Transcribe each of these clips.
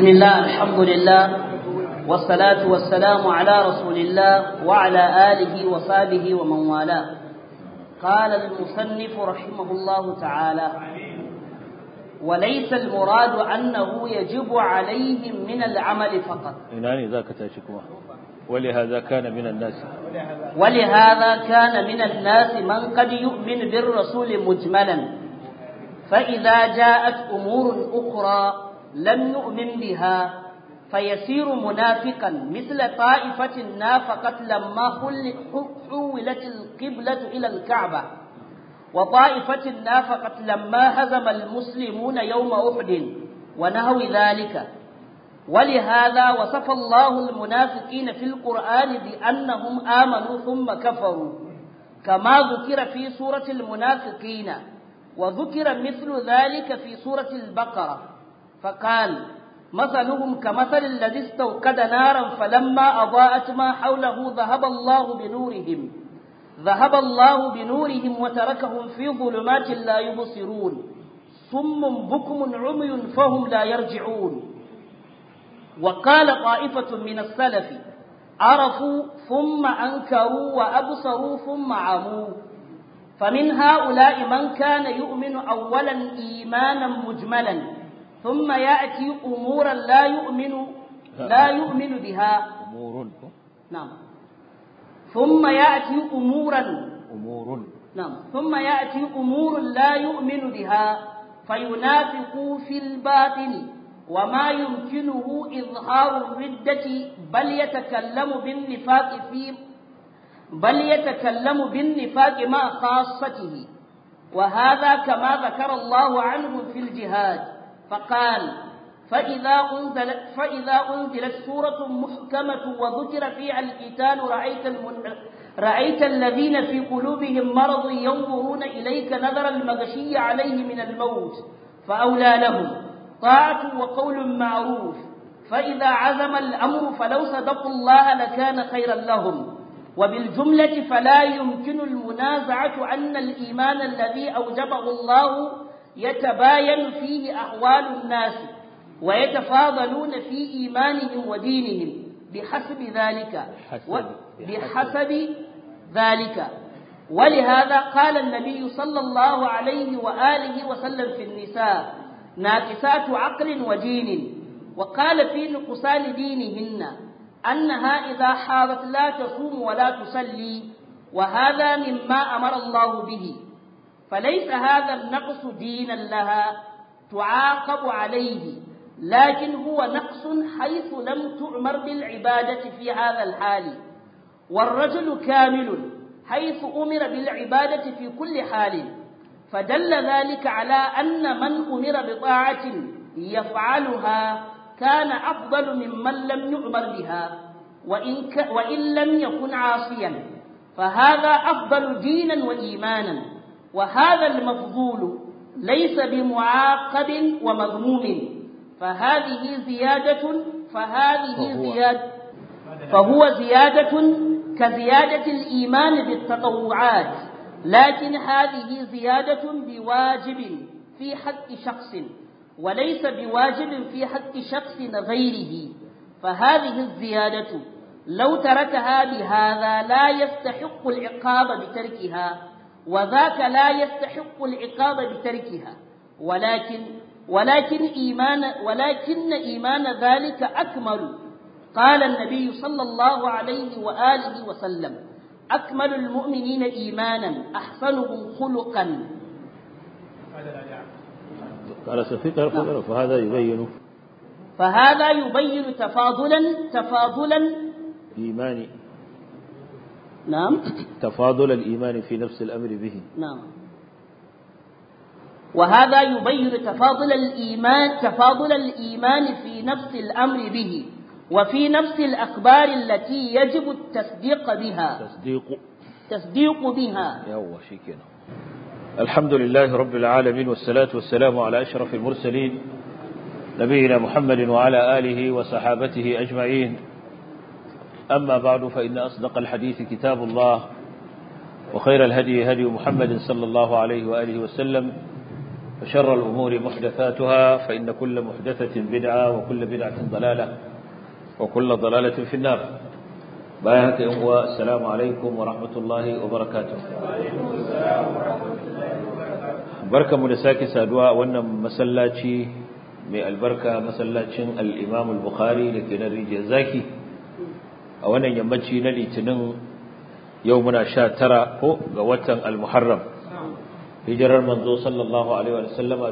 بسم الله الحمد لله والصلاة والسلام على رسول الله وعلى آله وصحبه ومن والاه قال المصنف رحمه الله تعالى وليس المراد أنه يجب عليهم من العمل فقط إناني ذاك تاشكوا ولهذا كان من الناس ولهذا كان من الناس من قد يؤمن بالرسول مجملا فإذا جاءت أمور أخرى لم يؤمن بها فيصير منافقا مثل طائفة نافقت لما حولت القبلة إلى الكعبة وطائفة نافقت لما هزم المسلمون يوم أحد ونهو ذلك ولهذا وصف الله المنافقين في القرآن بأنهم آمنوا ثم كفروا كما ذكر في سورة المنافقين وذكر مثل ذلك في سورة البقرة فقال مثلهم كمثل الذي استوقد نارا فلما أضاءت ما حوله ذهب الله بنورهم ذهب الله بنورهم وتركهم في ظلمات لا يبصرون صم بكم عمي فهم لا يرجعون وقال طائفة من السلف عرفوا ثم أنكروا وأبصروا ثم عموا فمن هؤلاء من كان يؤمن أولا إيمانا مجملا ثم يأتي أمورا لا يؤمن لا يؤمن بها أمور نعم ثم يأتي أمورا أمور نعم ثم يأتي أمور لا يؤمن بها فينافق في الباطن وما يمكنه إظهار الردة بل يتكلم بالنفاق في بل يتكلم بالنفاق مع خاصته وهذا كما ذكر الله عنه في الجهاد فقال فإذا أنزلت, فإذا أنزلت سورة محكمة وذكر فيها القتال رأيت, المن... رأيت الذين في قلوبهم مرض ينظرون إليك نظر المغشي عليه من الموت فأولى لهم طاعة وقول معروف فإذا عزم الأمر فلو صدقوا الله لكان خيرا لهم وبالجملة فلا يمكن المنازعة أن الإيمان الذي أوجبه الله يتباين فيه أحوال الناس ويتفاضلون في إيمانهم ودينهم بحسب ذلك و... بحسب ذلك ولهذا قال النبي صلى الله عليه وآله وسلم في النساء ناكسات عقل ودين وقال في نقصان دينهن أنها إذا حاضت لا تصوم ولا تصلي وهذا مما أمر الله به فليس هذا النقص دينا لها تعاقب عليه لكن هو نقص حيث لم تؤمر بالعبادة في هذا الحال والرجل كامل حيث أمر بالعبادة في كل حال فدل ذلك على أن من أمر بطاعة يفعلها كان أفضل ممن لم يؤمر بها وإن, ك وإن لم يكن عاصيا فهذا أفضل دينا وإيمانا وهذا المفضول ليس بمعاقب ومذموم فهذه زيادة فهذه زيادة فهو زيادة كزيادة الإيمان بالتطوعات لكن هذه زيادة بواجب في حق شخص وليس بواجب في حق شخص غيره فهذه الزيادة لو تركها بهذا لا يستحق العقاب بتركها وذاك لا يستحق العقاب بتركها ولكن ولكن إيمان ولكن إيمان ذلك أكمل قال النبي صلى الله عليه وآله وسلم أكمل المؤمنين إيمانا أحسنهم خلقا قال سفيق فهذا يبين فهذا يبين تفاضلا تفاضلا إيمان نعم تفاضل الإيمان في نفس الأمر به نعم وهذا يبين تفاضل الإيمان تفاضل الإيمان في نفس الأمر به وفي نفس الأخبار التي يجب التصديق بها تصديق تصديق بها يوه شكنا الحمد لله رب العالمين والصلاة والسلام على أشرف المرسلين نبينا محمد وعلى آله وصحابته أجمعين أما بعد فإن أصدق الحديث كتاب الله وخير الهدي هدي محمد صلى الله عليه وآله وسلم وشر الأمور محدثاتها فإن كل محدثة بدعة وكل بدعة ضلالة وكل ضلالة في النار بايهك إخوة السلام عليكم ورحمة الله وبركاته بركة مدساكي سادواء وانا مسلاتي من البركة مسلاتين الإمام البخاري لكي نريد زاكي وانا يمتشي نلي تنن يومنا شاترا هو قوة المحرم hijirar manzo sallallahu alaihi wa sallama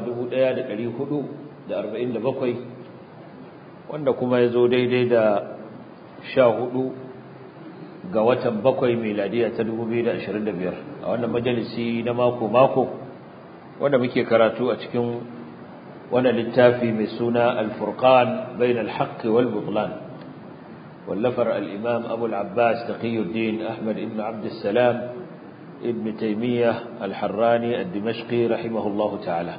1447 wanda kuma ya zo daidai da 14 ga watan bakwai miladiya ta 2025 a wannan majalisi na mako mako wanda muke karatu a cikin wannan littafi mai suna al-furqan bain al-haqq wal butlan wallafar al-imam abu al-abbas taqiyuddin ahmad ibn abd salam ابن تيمية الحراني الدمشقي رحمه الله تعالى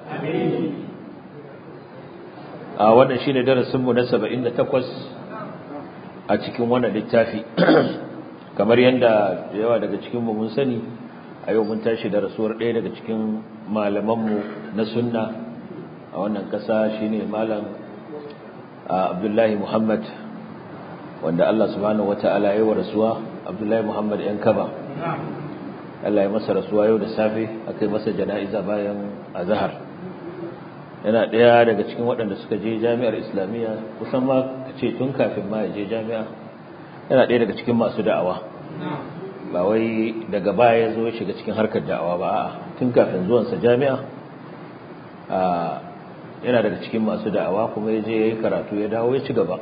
a wannan shine darasin mu na 78 a cikin wannan littafi kamar yanda yawa daga cikin mu mun sani a yau mun tashi da rasuwar ɗaya daga cikin malaman mu na sunna a wannan ƙasa shine malam Abdullahi Muhammad wanda Allah subhanahu wataala ya yi wa rasuwa Abdullahi Muhammad yan kaba Allah ya masa rasuwa yau da safe aka yi masa jana'iza bayan azhar yana ɗaya daga cikin waɗanda suka je jami'ar islamiyya kusan ma ka ce tun kafin ma ya je jami'a yana ɗaya daga cikin masu da'awa ba wai daga baya ya zo ya shiga cikin harkar da'awa ba a'a tun kafin zuwansa jami'a yana daga cikin masu da'awa kuma ya je ya yi karatu ya dawo ya ci gaba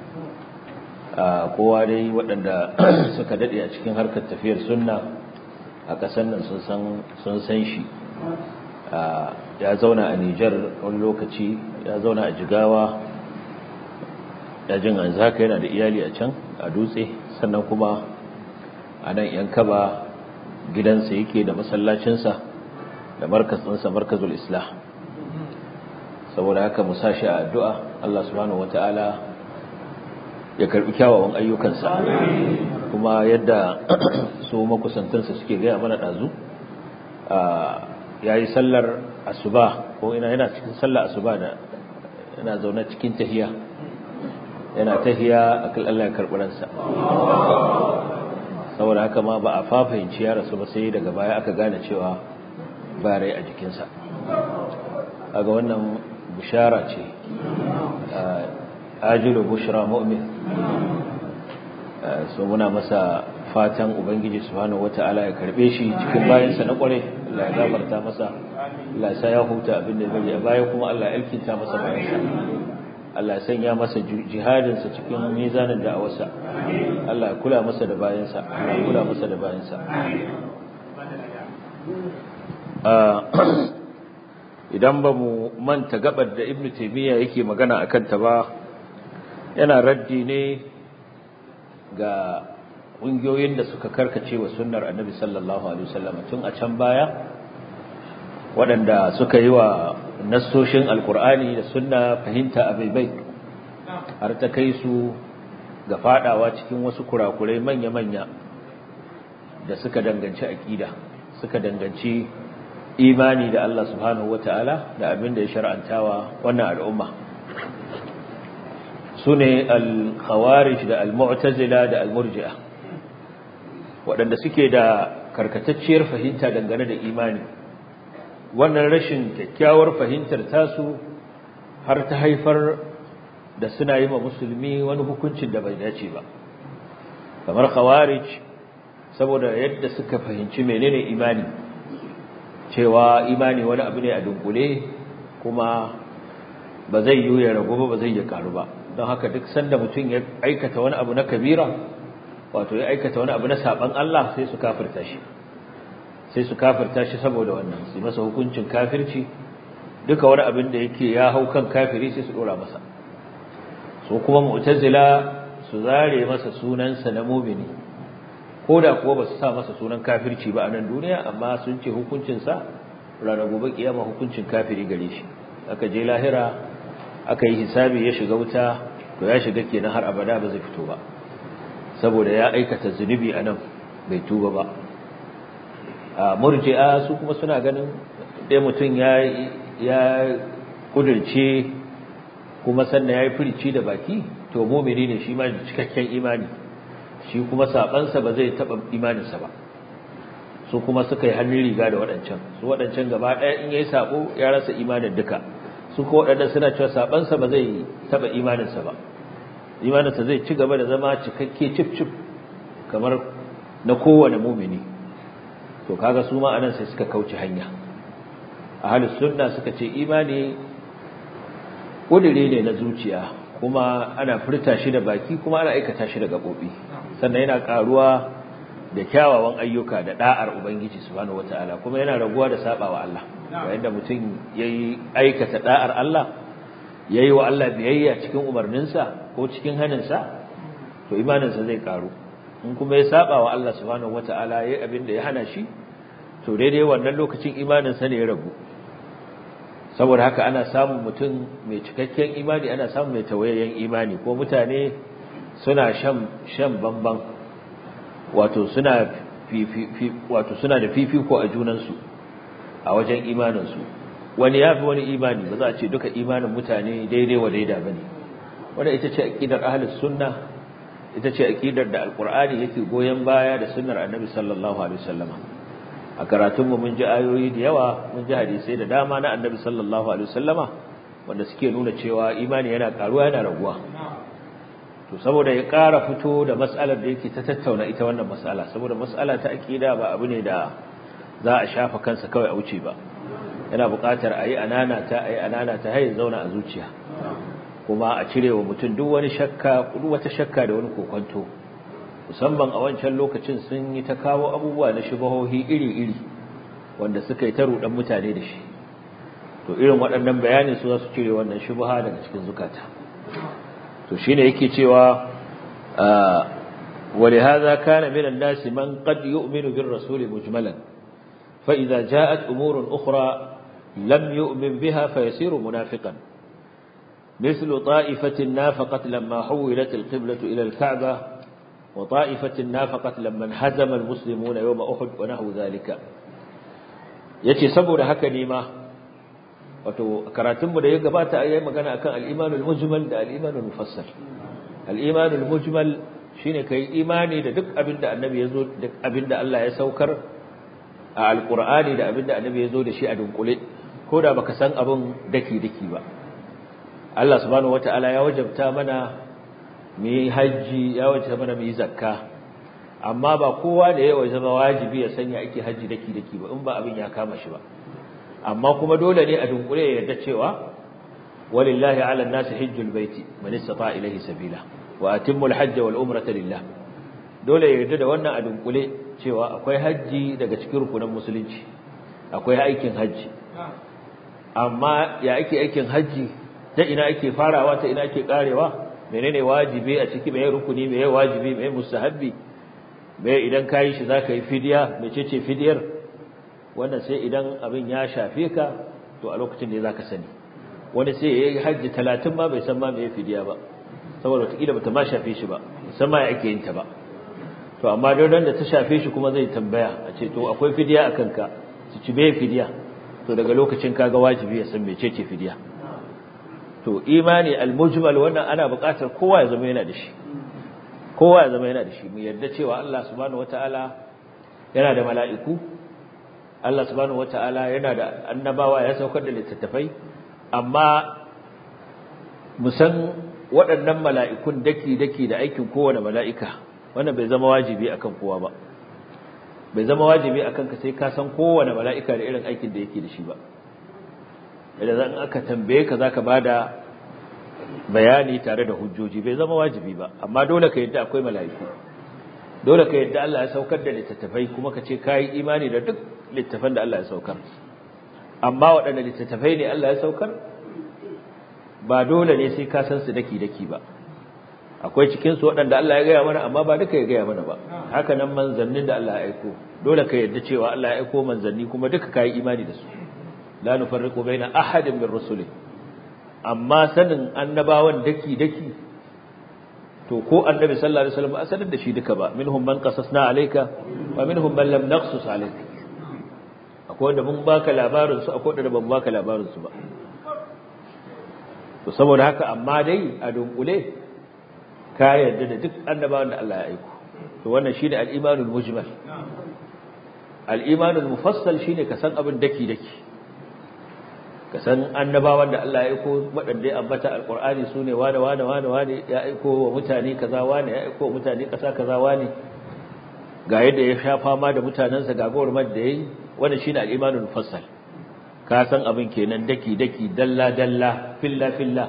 kowa dai waɗanda suka daɗe a cikin harkar tafiyar sunna a ƙasar nan sun san shi ya zauna a Nijar wani lokaci ya zauna a Jigawa ya jin an haka yana da iyali a can a dutse sannan kuma a nan yan kaba gidansa yake da masallacinsa da markazinsa markazul islah saboda haka mu sashi a addu'a Allah subhanahu wata'ala ya karbi kyawawan ayyukansa kuma yadda su makusantansa suke gaya mana ɗazu ya yi sallar asuba ko ina yana cikin sallar asuba da yana zaune cikin tahiya yana tahiya a kan Allah ya karɓi ransa saboda haka ma ba a fafahimci ya rasu ba sai daga baya aka gane cewa ba rai a jikinsa aga wannan bishara ce ajilu bushra mu'min so muna masa fatan ubangiji subhanahu wataala ya karbe shi cikin bayansa na kware Allah ya gafarta masa Allah ya sa ya huta abin da bari a baya kuma Allah ya alkinta masa bayansa Allah ya sanya masa jihadin sa cikin mizanin da'awarsa Allah ya kula masa da bayansa Allah ya kula masa da bayansa idan ba mu manta gabar da Ibn Taymiyyah yake magana akan ta ba yana raddi ne ga ƙungiyoyin da suka karkace wa sunnar annabi sallallahu alaihi wasallam tun a can baya waɗanda suka yi wa nassoshin alkur'ani da sunna fahimta a baibai har ta kai su ga fadawa cikin wasu kurakurai manya-manya da suka danganci aƙida suka danganci imani da Allah subhanahu wata'ala da abin da ya shar'antawa wannan al'umma su ne al-khawarij da al-mu'tazila da al-murji'a waɗanda suke da karkatacciyar fahimta dangane da imani wannan rashin kyakkyawar fahimtar tasu har ta haifar da suna yi ma musulmi wani hukuncin da bai dace ba kamar khawarij saboda yadda suka fahimci menene imani cewa imani wani abu ne a dunkule kuma ba zai yi ya ragu ba ba zai ya karu ba don haka duk sanda mutum ya aikata wani abu na kabira wato ya aikata wani abu na saban Allah sai su kafirta shi sai su kafirta shi saboda wannan su masa hukuncin kafirci duka wani abin da yake ya hau kan kafiri sai su dora masa su kuma mu'tazila su zare masa sunansa na mumini ko da kuwa ba su sa masa sunan kafirci ba a nan duniya amma sun ce hukuncinsa ranar gobe kiyama hukuncin kafiri gare shi aka je lahira aka yi hisabi ya shiga wuta to ya shiga kenan har abada ba zai fito ba saboda ya aikata zunubi a nan bai tuba ba a murji'a su kuma suna ganin dai mutum ya ya kudurce kuma sannan ya yi firici da baki to mumini ne shi ma da cikakken imani shi kuma sabansa ba zai taɓa imaninsa ba su kuma suka yi hannun riga da waɗancan su waɗancan gaba ɗaya in ya yi saɓo ya rasa imanin duka su ko waɗanda suna cewa sabansa ba zai taɓa imaninsa ba imaninsa zai ci gaba da zama cikakke cif cif kamar na kowane mumini to kaga su ma anan sai suka kauce hanya ahlus sunna suka ce imani kudure ne na zuciya kuma ana furta shi da baki kuma ana aikata shi da gabobi sannan yana karuwa da kyawawan ayyuka da da'ar ubangiji subhanahu wataala kuma yana raguwa da sabawa Allah yayin da mutum yayi aikata da'ar Allah yayi wa Allah biyayya cikin umarninsa ko cikin haninsa to imaninsa zai karu in kuma ya saba wa Allah subhanahu wataala yayi abin da ya hana shi to daidai wannan lokacin imaninsa ne ya ragu saboda haka ana samun mutum mai cikakken imani ana samun mai tawayayyen imani ko mutane suna shan shan bamban wato suna wato suna da fifiko a junansu a wajen imaninsu wani yafi wani imani ba za a ce duka imanin mutane daidai wa daida bane wanda ita ce aqidar ahlus sunna ita ce aqidar da alqur'ani yake goyen baya da sunnar annabi sallallahu alaihi wasallama a karatunmu mun ji ayoyi da yawa mun ji hadisai da dama na annabi sallallahu alaihi wasallama wanda suke nuna cewa imani yana karuwa yana raguwa to saboda ya ƙara fito da mas'alar da yake ta tattauna ita wannan mas'ala saboda mas'ala ta aqida ba abu ne da za a shafa kansa kawai a wuce ba yana buƙatar a yi anana ta a yi anana ta hayin zauna a zuciya kuma a cire wa mutum duk wani shakka duk wata shakka da wani kokonto musamman a wancan lokacin sun yi ta kawo abubuwa na shubahohi iri-iri wanda suka yi ta rudan mutane da shi to irin waɗannan bayanin su za su cire wannan shubaha daga cikin zukata to shine yake cewa ولهذا كان من الناس من قد يؤمن بالرسول مجملا فإذا جاءت أمور أخرى لم يؤمن بها فيصير منافقا مثل طائفة نافقت لما حولت القبلة إلى الكعبة وطائفة نافقت لما انهزم المسلمون يوم أحد ونحو ذلك yace saboda haka ne ma wato karatunmu da ya gabata ayi magana akan al-imanul mujmal da al-imanul mufassal al-imanul mujmal shine kai imani da duk abinda annabi yazo duk abinda Allah ya saukar a alqur'ani da abinda annabi yazo da shi a dunkule ko da baka san abin daki daki ba Allah subhanahu wataala ya wajabta mana mu yi hajji ya wace mana mu yi zakka amma ba kowa da yawa zama wajibi ya sanya ake hajji daki daki ba in ba abin ya kama shi ba amma kuma dole ne a dunkule ya yarda cewa walillahi ala nasi hajjul baiti man istata ilayhi sabila wa atimmul hajja wal umrata lillah dole ya yarda da wannan a dunkule cewa akwai hajji daga cikin rukunan musulunci akwai aikin hajji amma ya ake aikin hajji ta ina ake farawa ta ina ake karewa menene wajibi a ciki meye rukuni meye wajibi meye mustahabbi meye idan kai shi zaka yi fidiya mecece fidiyar wannan sai idan abin ya shafe ka to a lokacin ne zaka sani wani sai yayi haji 30 ma bai san ma meye fidiya ba saboda wataƙila bata ma shafe shi ba musamman ya ake yin ta ba to amma don da ta shafe shi kuma zai tambaya a ce to akwai fidiya akan ka su ci meye fidiya to daga lokacin kaga wajibi ya san mecece fidiya to imani al-mujmal wannan ana buƙatar kowa ya zama yana da shi kowa ya zama yana da shi mu yarda cewa Allah subhanahu wataala yana da mala'iku Allah subhanahu wataala yana da annabawa ya saukar da littattafai amma mu san waɗannan mala'ikun daki daki da aikin kowane mala'ika wannan bai zama wajibi akan kowa ba bai zama wajibi akan ka sai ka san kowane mala'ika da irin aikin da yake da shi ba idan zan aka tambaye ka zaka bada bayani tare da hujjoji bai zama wajibi ba amma dole ka yadda akwai mala'iku dole ka yadda Allah ya saukar da littattafai kuma ka ce kai imani da duk littattafan da Allah ya saukar amma waɗanne littattafai ne Allah ya saukar ba dole ne sai ka san su daki daki ba akwai cikin su waɗanda Allah ya gaya mana amma ba duka ya gaya mana ba haka nan manzannin da Allah ya aiko dole ka yadda cewa Allah ya aiko manzanni kuma duka kai imani da su la nufarriqu baina ahadin min rusuli amma sanin annabawan daki daki to ko annabi sallallahu alaihi wasallam ba sanar da shi duka ba minhum man qasasna alayka wa minhum man lam naqsus alayka akwai wanda mun baka labarin su akwai wanda ban baka labarin su ba to saboda haka amma dai a dunkule ka yarda da duk annabawan da Allah ya aiko to wannan shine al-imanul mujmal al-imanul mufassal shine ka san abin daki daki ka san annabawan da Allah ya aiko waɗanda ya ambata alqur'ani sune wane wane wane wane ya aiko wa mutane kaza wane ya aiko wa mutane kasa kaza wane ga yadda ya sha fama da mutanansa ga gurmar da yayi wannan shine al-imanul mufassal ka san abin kenan daki daki dalla dalla filla filla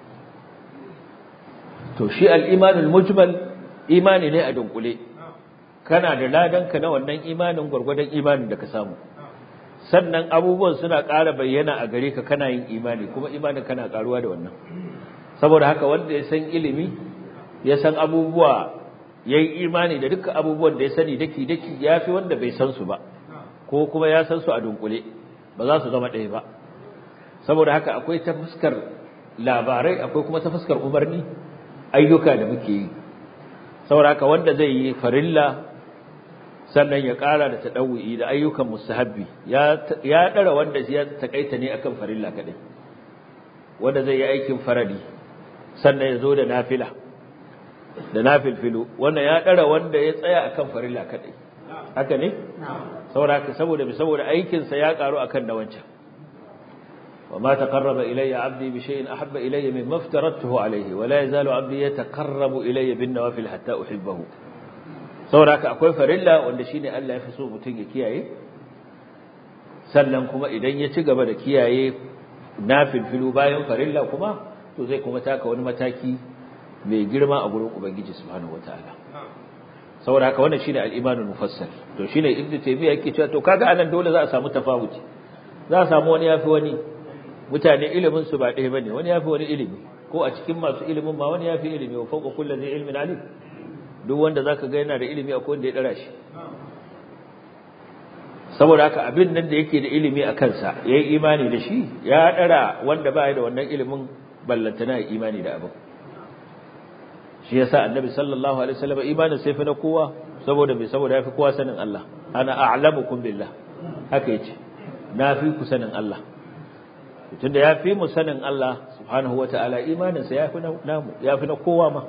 to shi al-imanul mujmal imani ne a dunkule kana da ladanka na wannan imanin gurgurdan imanin da ka samu sannan abubuwan suna ƙara bayyana a gare ka kana yin imani kuma imanin kana ƙaruwa da wannan saboda haka wanda ya san ilimi ya san abubuwa ya yi imani da dukkan abubuwan da ya sani daki-daki ya fi wanda bai san su ba ko kuma ya san su a dunkule ba za su zama ɗaya ba saboda haka akwai ta fuskar labarai akwai kuma ta fuskar umarni ayyuka da muke yi saboda haka wanda zai yi farilla sannan ya ƙara da taɗawu'i da ayyukan musahabbi ya ɗara wanda ya taƙaita ne akan farilla kaɗai wanda zai yi aikin faradi sannan ya zo da nafila da nafilfilu wannan ya ɗara wanda ya tsaya akan farilla kaɗai haka ne saboda saboda saboda aikinsa ya ƙaru akan na wancan وما تقرب إلي عبدي بشيء أحب إلي مما افترضته عليه ولا يزال عبدي يتقرب إلي بالنوافل حتى أحبه saboda haka akwai farilla wanda shine Allah ya fi so mutum ya kiyaye sannan kuma idan ya ci gaba da kiyaye nafilfilu bayan farilla kuma to zai kuma taka wani mataki mai girma a gurin ubangiji subhanahu wataala saboda haka wannan shine al-imanul mufassal to shine ibnu taymiya yake cewa to kaga anan dole za a samu tafawuci za a samu wani yafi wani mutane ilimin su ba ɗaya bane wani yafi wani ilimi ko a cikin masu ilimin ma wani yafi ilimi wa fawqa kulli zai ilmin alim duk wanda zaka ga yana da ilimi akwai wanda ya dara shi saboda haka abin nan da yake da ilimi a kansa yayi imani da shi ya dara wanda ba ya da wannan ilimin ballantana ya imani da abin shi yasa annabi sallallahu alaihi wasallam imanin sai fa na kowa saboda me saboda yafi kowa sanin Allah ana a'lamukum billah haka yace na fi ku sanin Allah tunda yafi mu sanin Allah subhanahu wataala imanin sa yafi namu yafi na kowa ma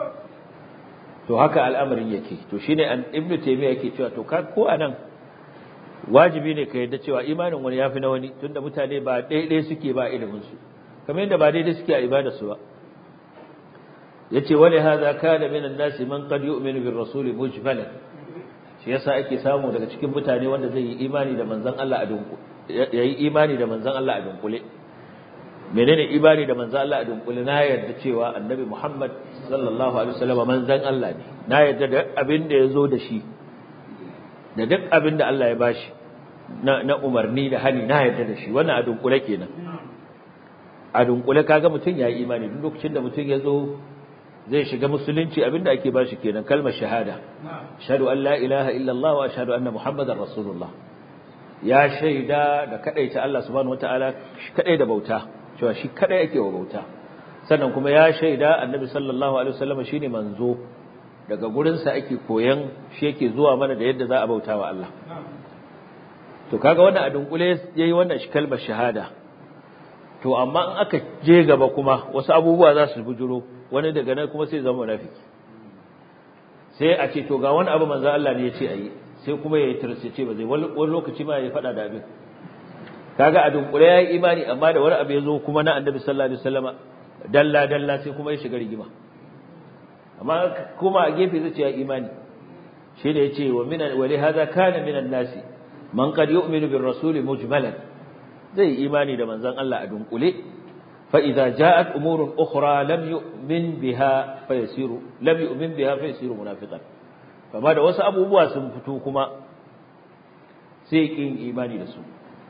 to haka al'amarin yake to shine an ibnu taymiya yake cewa to ka ko anan wajibi ne ka yadda cewa imanin wani yafi na wani tunda mutane ba daidai suke ba ilimin su kamar yadda ba daidai suke a ibadar su ba yace wali hadha kana minan nasi man qad yu'minu bir rasuli mujmalan shi yasa ake samu daga cikin mutane wanda zai yi imani da manzon Allah a dunkule yayi imani da manzon Allah a dunkule menene imani da manzon Allah a dunkule na yarda cewa annabi Muhammad sallallahu alaihi wasallam manzon Allah ne na yarda da abin da yazo da shi da duk abin da Allah ya bashi na na umarni da hani na yarda da shi wannan a dunkule kenan a dunkule kaga mutum yayi imani duk lokacin da mutum ya zo zai shiga musulunci abinda ake bashi kenan kalmar shahada ashhadu an la ilaha illa Allah wa ashhadu anna muhammadar rasulullah ya shaida da kadaita Allah subhanahu wataala shi kadai da bauta cewa shi kadai ake wa bauta sannan kuma ya shaida annabi sallallahu alaihi wasallam shine manzo daga gurin sa ake koyan shi yake zuwa mana da yadda za a bauta wa Allah to kaga wannan a dunkule yayi wannan shi kalmar shahada to amma in aka je gaba kuma wasu abubuwa za su bujuro wani daga nan kuma sai zama munafiki sai a ce to ga wani abu manzo Allah ne ya ce ayi sai kuma yayi tirsace ba zai wani lokaci ma ya fada da abin kaga a dunkule yayi imani amma da wani abu ya zo kuma na annabi sallallahu alaihi wasallama dalla dalla sai kuma ya shiga rigima amma kuma a gefe zai ce ya imani shi da yace wa min wa li hadha kana min an-nasi man qad yu'minu bir rasuli mujmalan zai imani da manzon Allah a dunkule fa idza ja'at umurun ukhra lam yu'min biha fayasiru lam yu'min biha fayasiru munafiqan kama da wasu abubuwa sun fito kuma sai kin imani da su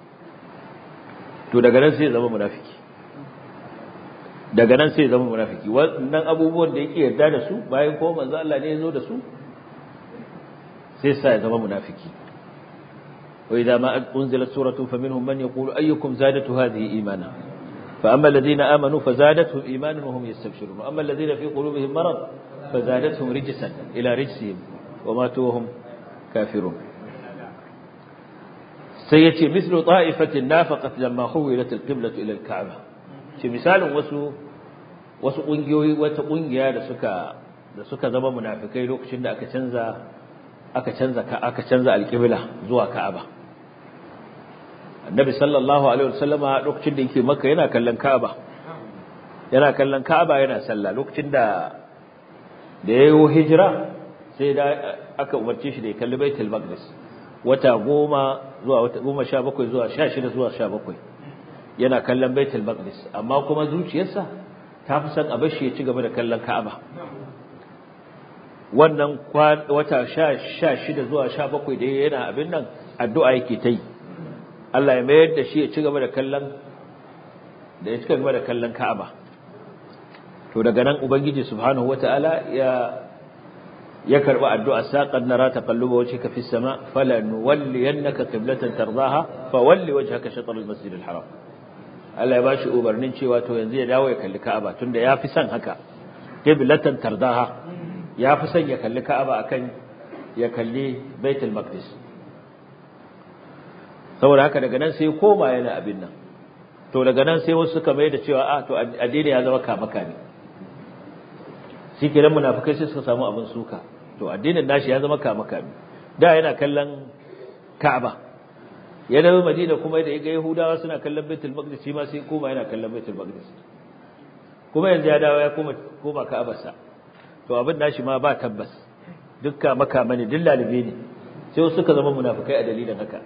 to daga nan sai zama munafiki daga nan sai zama munafiki wannan abubuwan da yake yarda da su bayan ko manzo Allah ne ya zo da su sai sa ya zama munafiki وإذا ما أنزلت سورة فمنهم من يقول أيكم زادت هذه إيمانا فأما الذين آمنوا فزادتهم إيمانا وهم يستبشرون وأما الذين في قلوبهم مرض فزادتهم رجسا إلى رجسهم وماتوا وهم كافرون sai yace mislu ta'ifatin nafaqat lamma huwilat al-qibla ila al-ka'ba ce misalin wasu wasu kungiyoyi wata kungiya da suka da suka zama munafikai lokacin da aka canza aka canza aka canza al-qibla zuwa ka'aba annabi sallallahu alaihi wasallama lokacin da yake makka yana kallon ka'aba yana kallon ka'aba yana sallah lokacin da da yayi hijira sai da aka umarce shi da ya kalli baitul maqdis wata goma zuwa wata goma sha bakwai zuwa sha shida zuwa sha bakwai yana kallon baitul maqdis amma kuma zuciyarsa ta fi son a bashi ya ci gaba da kallon ka'aba wannan wata sha shida zuwa sha bakwai da yana abin nan addu'a yake ta yi Allah ya mayar da shi ya ci gaba da kallon da ya ci gaba da kallon ka'aba to daga nan ubangiji subhanahu wataala ya ya karba addu'a saqad nara taqalluba wajhika fis sama falanuwalliyannaka qiblatan tardaha fawalli wajhaka shatr al masjid al haram Allah ya bashi umarnin cewa to yanzu ya dawo ya kalli Ka'aba tunda ya fi son haka qiblatan tardaha ya fi son ya kalli Ka'aba akan ya kalli Baitul Maqdis saboda haka daga nan sai koma yana abin nan to daga nan sai wasu suka mai da cewa a to addini ya zama kamaka ne shi kenan munafikai sai suka samu abin suka to addinin nashi ya zama kamaka ne da yana kallon Ka'aba ya dawo Madina kuma da ga Yahudawa suna kallon Baitul Maqdis shi ma sai koma yana kallon Baitul Maqdis kuma yanzu ya dawo ya koma koma Ka'abarsa to abin nashi ma ba tabbas dukka makama ne duk lalibe ne sai suka zama munafikai a dalilin haka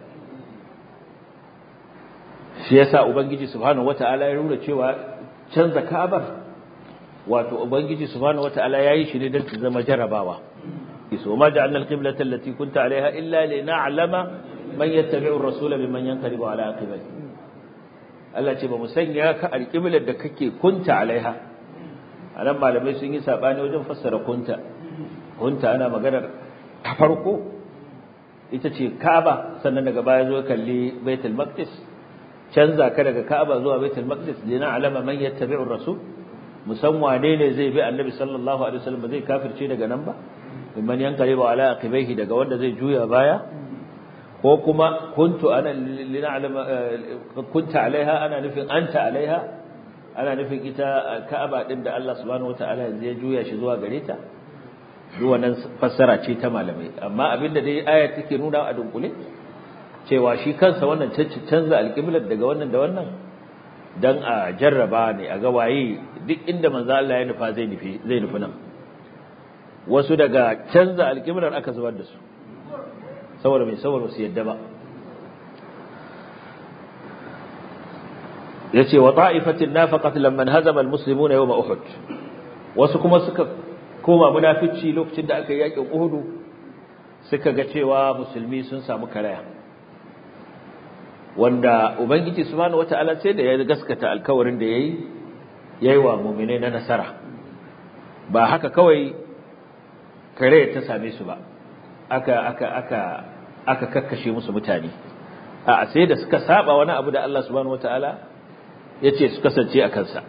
shi yasa ubangiji subhanahu wataala ya rura cewa canza Ka'abar wato ubangiji subhanahu wataala yayi shi ne don ta zama jarabawa so ma ja'alna al-qiblata allati kunta 'alayha illa lina'lama man yattabi'u ar-rasula mimman yanqalibu 'ala aqibai Allah ce ba mu sanya ka al-qiblar da kake kunta 'alayha anan malamai sun yi sabani wajen fassara kunta kunta ana maganar ta farko ita ce Ka'aba sannan daga baya zo kalli Baitul Maqdis canza ka daga Ka'aba zuwa Baitul Maqdis lina alama man yattabi'ur rasul musan wane ne zai bi Annabi sallallahu alaihi wasallam zai kafirce daga nan ba mimman yanqalibu ala aqibaihi daga wanda zai juya baya ko kuma kuntu ana lina alama kunta alaiha ana nufin anta alaiha ana nufin ita Ka'aba din da Allah subhanahu wataala yanzu ya juya shi zuwa gare ta duk wannan fassara ce ta malamai amma abinda dai aya take nuna a dunkule cewa shi kansa wannan canza alƙiblar daga wannan da wannan dan a jarraba ne a ga waye duk inda manzo Allah ya nufa zai nufi zai nufi nan wasu daga canza alƙiblar aka zubar da su saboda mai saboda su yadda ba yace wa ta'ifatin nafaqat lamman hazama almuslimuna yawm uhud wasu kuma suka koma munafici lokacin da aka yi yakin uhud suka ga cewa musulmi sun samu karaya wanda ubangiji subhanahu wataala sai da ya gaskata alkawarin da yayi yayi wa mu'mine na nasara ba haka kawai kare ta same su ba aka aka aka aka kakkashe musu mutane a sai da suka saba wani abu da Allah subhanahu wataala yace su kasance a kansa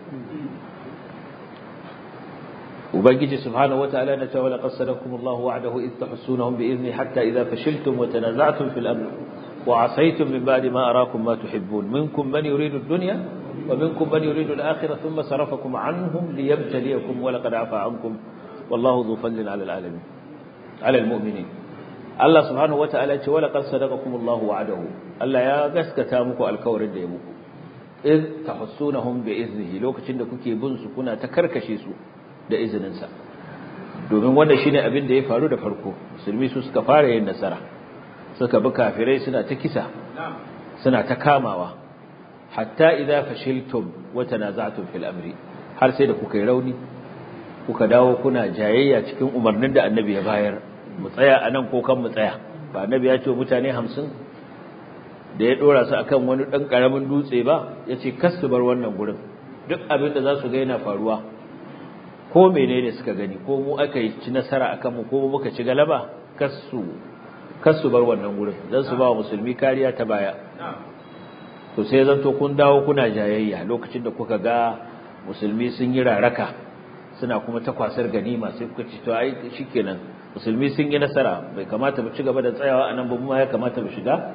ubangiji subhanahu wataala na cewa laqad sadaqakumullahu wa'adahu id tahsunahum bi idni hatta idha fashiltum wa tanaza'tum fil amr وعصيتم من بعد ما أراكم ما تحبون منكم من يريد الدنيا ومنكم من يريد الآخرة ثم صرفكم عنهم ليبتليكم ولقد عفى عنكم والله ذو فضل على العالمين على المؤمنين الله سبحانه وتعالى ولقد صدقكم الله وعده الله يا غسكتا muku alkawarin da ya muku iz tahussunahum bi iznihi lokacin da kuke bin su kuna ta karkashe su da izinin sa domin wannan shine abin da ya faru da farko musulmi su suka fara yin nasara suka bi kafirai suna ta kisa suna ta kamawa hatta idza fashiltum wa tanaza'tum fil amri har sai da kuka yi rauni kuka dawo kuna jayayya cikin umarnin da annabi ya bayar mu tsaya anan ko kan mu tsaya ba annabi ya ce mutane 50 da ya dora su akan wani dan karamin dutse ba yace kas su bar wannan gurin duk abin da za su ga yana faruwa ko menene suka gani ko mu aka yi ci nasara akan mu ko mu muka ci galaba kas su kar su bar wannan gurin dan su ba wa musulmi kariya ta baya to sai zanto kun dawo kuna jayayya lokacin da kuka ga musulmi sun yi raraka suna kuma ta kwasar ganima sai kuka ci to ai shikenan musulmi sun yi nasara bai kamata mu ci gaba da tsayawa anan ba mu ya kamata mu shiga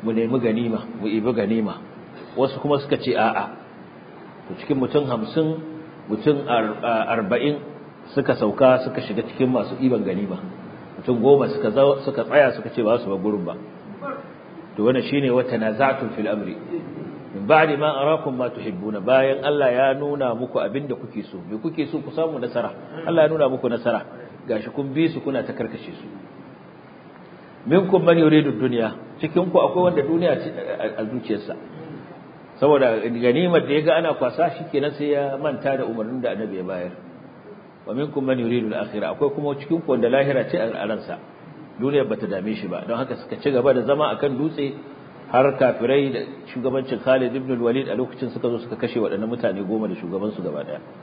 mu nemi ganima mu ibi ganima wasu kuma suka ce a'a to cikin mutum hamsin mutum arba'in suka sauka suka shiga cikin masu iban ganima mutum goma suka suka tsaya suka ce ba su ba gurin ba to wannan shine wata nazatun fil amri min ba'di ma arakum ma tuhibbuna bayan Allah ya nuna muku abinda kuke so me kuke so ku samu nasara Allah ya nuna muku nasara gashi kun bi su kuna ta karkashe su minkum man yuridu dunya cikin ku akwai wanda duniya ce a zuciyarsa saboda ganimar da yaga ana kwasa shikenan sai ya manta da umarnin da annabi ya bayar wa minkum man yuridu al-akhirah akwai kuma cikin ku wanda lahira ce a ransa duniyar bata dame shi ba don haka suka ci gaba da zama akan dutse har kafirai da shugabancin Khalid ibn al-Walid a lokacin suka zo suka kashe waɗannan mutane goma da shugaban su gaba daya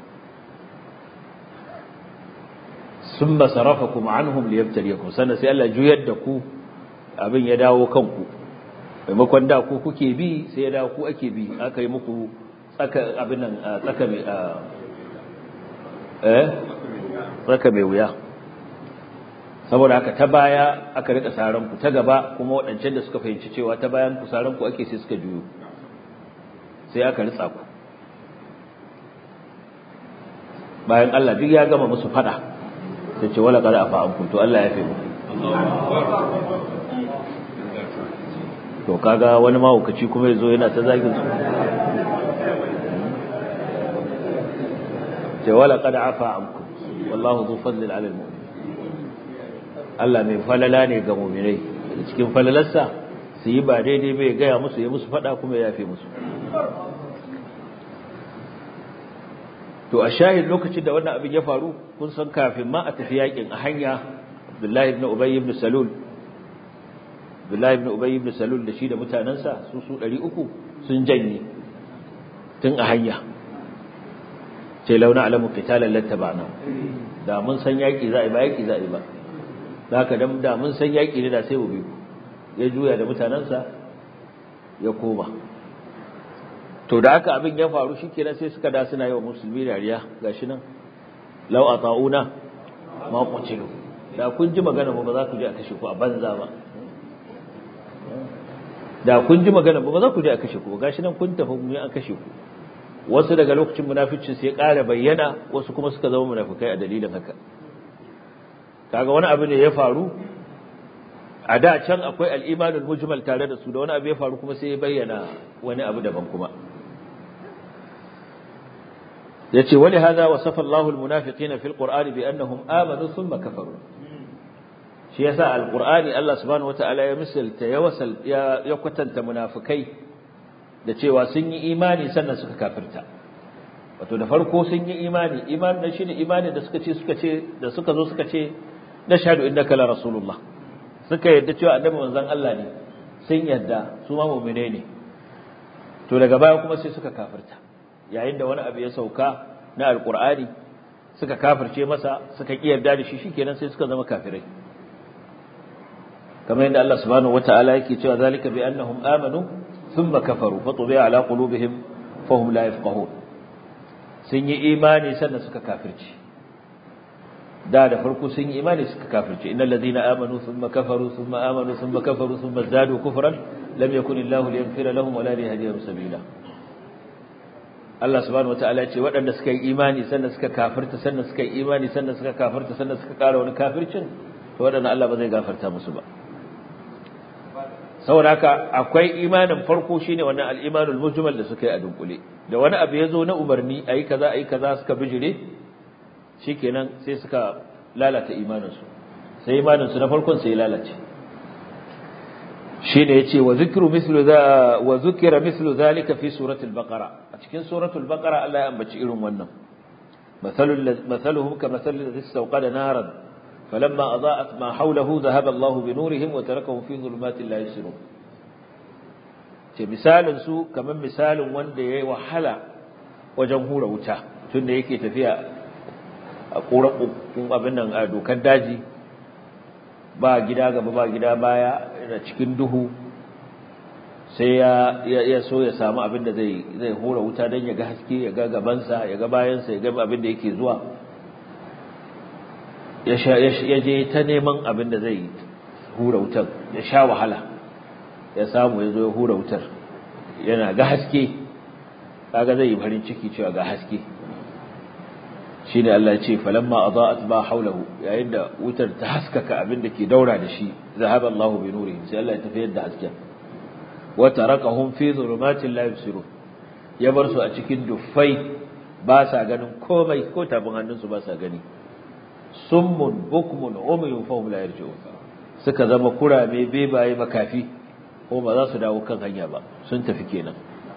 summa sarafakum anhum liyabtaliyakum sannan sai Allah juyar da ku abin ya dawo kanku maimakon da ku kuke bi sai ya dawo ku ake bi aka yi muku tsaka abin nan tsaka mai eh tsaka mai wuya saboda haka ta baya aka rika saran ku ta gaba kuma waɗancan da suka fahimci cewa ta bayan ku saran ku ake sai suka juyo sai aka ritsa ku bayan Allah duk ya gama musu fada sai ce wala qad afa ankum to Allah ya fi mu to kaga wani mahaukaci kuma yazo yana ta zagin su ce wala qad afa ankum wallahu dhu fadlin 'ala al-mu'min Allah mai falala ne ga mu'minai cikin falalarsa su yi ba daidai bai gaya musu ya musu fada kuma ya yafe musu to a shahid lokacin da wannan abin ya faru kun san kafin ma a tafi yakin a hanya Abdullahi ibn Ubay ibn Salul Abdullahi ibn Ubay ibn Salul da shi da mutanansa su su 300 sun janye tun a hanya sai launa alamu qitalan lattaba'na da mun san yaki za a yi ba yaki za a yi ba haka dan da mun san yaki ne da sai mu bi ya juya da mutanansa ya koma to da haka abin ya faru shikenan sai suka da suna yi wa musulmi dariya gashi nan law ata'una ma qutilu da kun ji magana ba za ku je a kashe ku a banza ba da kun ji magana ba za ku je a kashe ku gashi nan kun tafi mu an kashe ku wasu daga lokacin munaficin sai ƙara bayyana wasu kuma suka zama munafikai a dalilin haka kaga wani abu ne ya faru a da can akwai al-imanul mujmal tare da su da wani abu ya faru kuma sai ya bayyana wani abu daban kuma yace wali hada wasafa Allahu almunafiqina fil qur'ani bi annahum amanu thumma kafaru shi yasa alqur'ani Allah subhanahu wataala ya misalta ya wasal ya kwatanta munafikai da cewa sun yi imani sannan suka kafirta wato da farko sun yi imani imani da shine imani da suka ce suka ce da suka zo suka ce nashhadu innaka la rasulullah suka yadda cewa annabi manzon Allah ne sun yadda su ma mu'mine ne to daga baya kuma sai suka kafirta yayin da wani abu ya sauka na alkur'ani suka kafirce masa suka ki yarda da shi shikenan sai suka zama kafirai kamar yadda Allah subhanahu wataala yake cewa zalika bi annahum amanu thumma kafaru fa tubi'a ala qulubihim fahum la yafqahun sun yi imani sannan suka kafirce da da farko sun yi imani suka kafirce innal ladina amanu thumma kafaru thumma amanu thumma kafaru thumma zadu kufran lam yakun illahu liyaghfira lahum wa la liyahdihim sabila Allah subhanahu wataala ce waɗanda suka yi imani sannan suka kafirta sannan suka yi imani sannan suka kafirta sannan suka ƙara wani kafircin to waɗanda Allah ba zai gafarta musu ba saboda haka akwai imanin farko shine wannan al-imanul mujmal da suka yi a dunkule da wani abu ya zo na umarni ayi kaza ayi kaza suka bijire shikenan sai suka lalata imaninsu sai imaninsu na farkon sai lalace shine yace wa zikru mislu za wa zukira mislu zalika fi suratul baqara a cikin suratul baqara Allah ya ambaci irin wannan mathalul mathaluhum kamathalil ladhi istawqada naran falamma adaa'at ma hawlahu dhahaba Allahu bi nurihim wa tarakahum fi dhulumatin la yusirun ce misalin su kaman misalin wanda yayi wahala wajen hura wuta tunda yake tafiya a ƙoraƙon abin nan a dokar daji ba gida gaba ba gida baya da cikin duhu sai ya so ya samu abin da zai hura wuta don ya ga haske ya ga gabansa ya ga bayansa ya ga abin da yake zuwa ya je ta neman abin da zai hura wutan ya sha wahala ya samu ya zo ya hura wutar yana ga haske kaga zai yi farin ciki cewa ga haske shine Allah ya ce falamma adaat ba haulahu yayin da wutar ta haskaka abin da ke daura da shi zahaba Allahu bi nurihim sai Allah ya tafiyar da hasken wa tarakahum fi dhulumatin la yubsirun ya bar su a cikin duffai ba sa ganin komai ko tabin hannunsu ba sa gani summun bukmun umyun fahum la yarji'un suka zama kurame bebaye makafi ko ba za su dawo kan hanya ba sun tafi kenan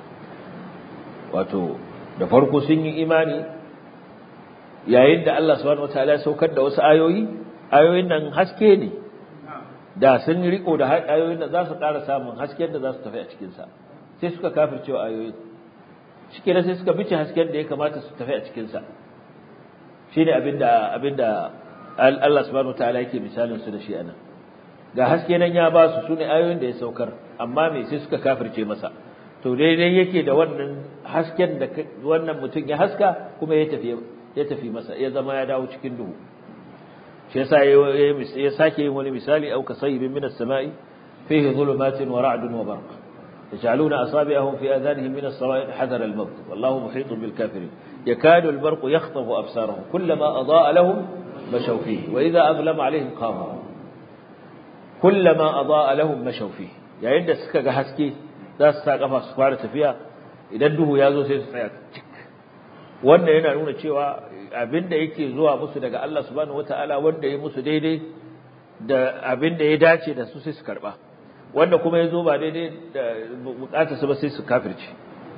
wato da farko sun yi imani yayin da Allah subhanahu wataala ya saukar da wasu ayoyi ayoyin nan haske ne da sun riko da ayoyin da za su ƙara samun hasken da za su tafi a cikin sa sai suka kafircewa ayoyin shike da sai suka bice hasken da ya kamata su tafi a cikin sa shine abinda abinda Allah subhanahu wataala yake misalin su da shi anan ga haske nan ya ba su sune ayoyin da ya saukar amma me sai suka kafirce masa to daidai yake da wannan hasken da wannan mutum ya haska kuma ya tafi ya tafi masa ya zama ya dawo cikin duhu shi yasa ya sake yin wani misali au kasayyibin minas sama'i fihi dhulumatin wa ra'dun wa barq يجعلون أصابعهم في آذانهم من الصواعق حذر الموت والله محيط بالكافرين يكاد البرق يخطف أبصارهم كلما أضاء لهم مشوا فيه وإذا أظلم عليهم قاموا كلما أضاء لهم مشوا فيه يعني عند سكا حسكي za su sa kafa su fara tafiya idan duhu ya zo sai su tsaya cik wannan yana nuna cewa abinda yake zuwa musu daga Allah subhanahu wataala wanda ya musu daidai da abinda ya dace da su sai su karba wanda kuma ya zo ba daidai da bukatar su ba sai su kafirce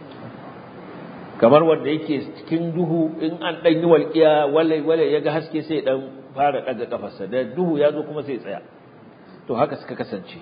kamar wanda yake cikin duhu in an dan yi walƙiya walai walai ya ga haske sai dan fara daga kafarsa da duhu ya zo kuma sai tsaya to haka suka kasance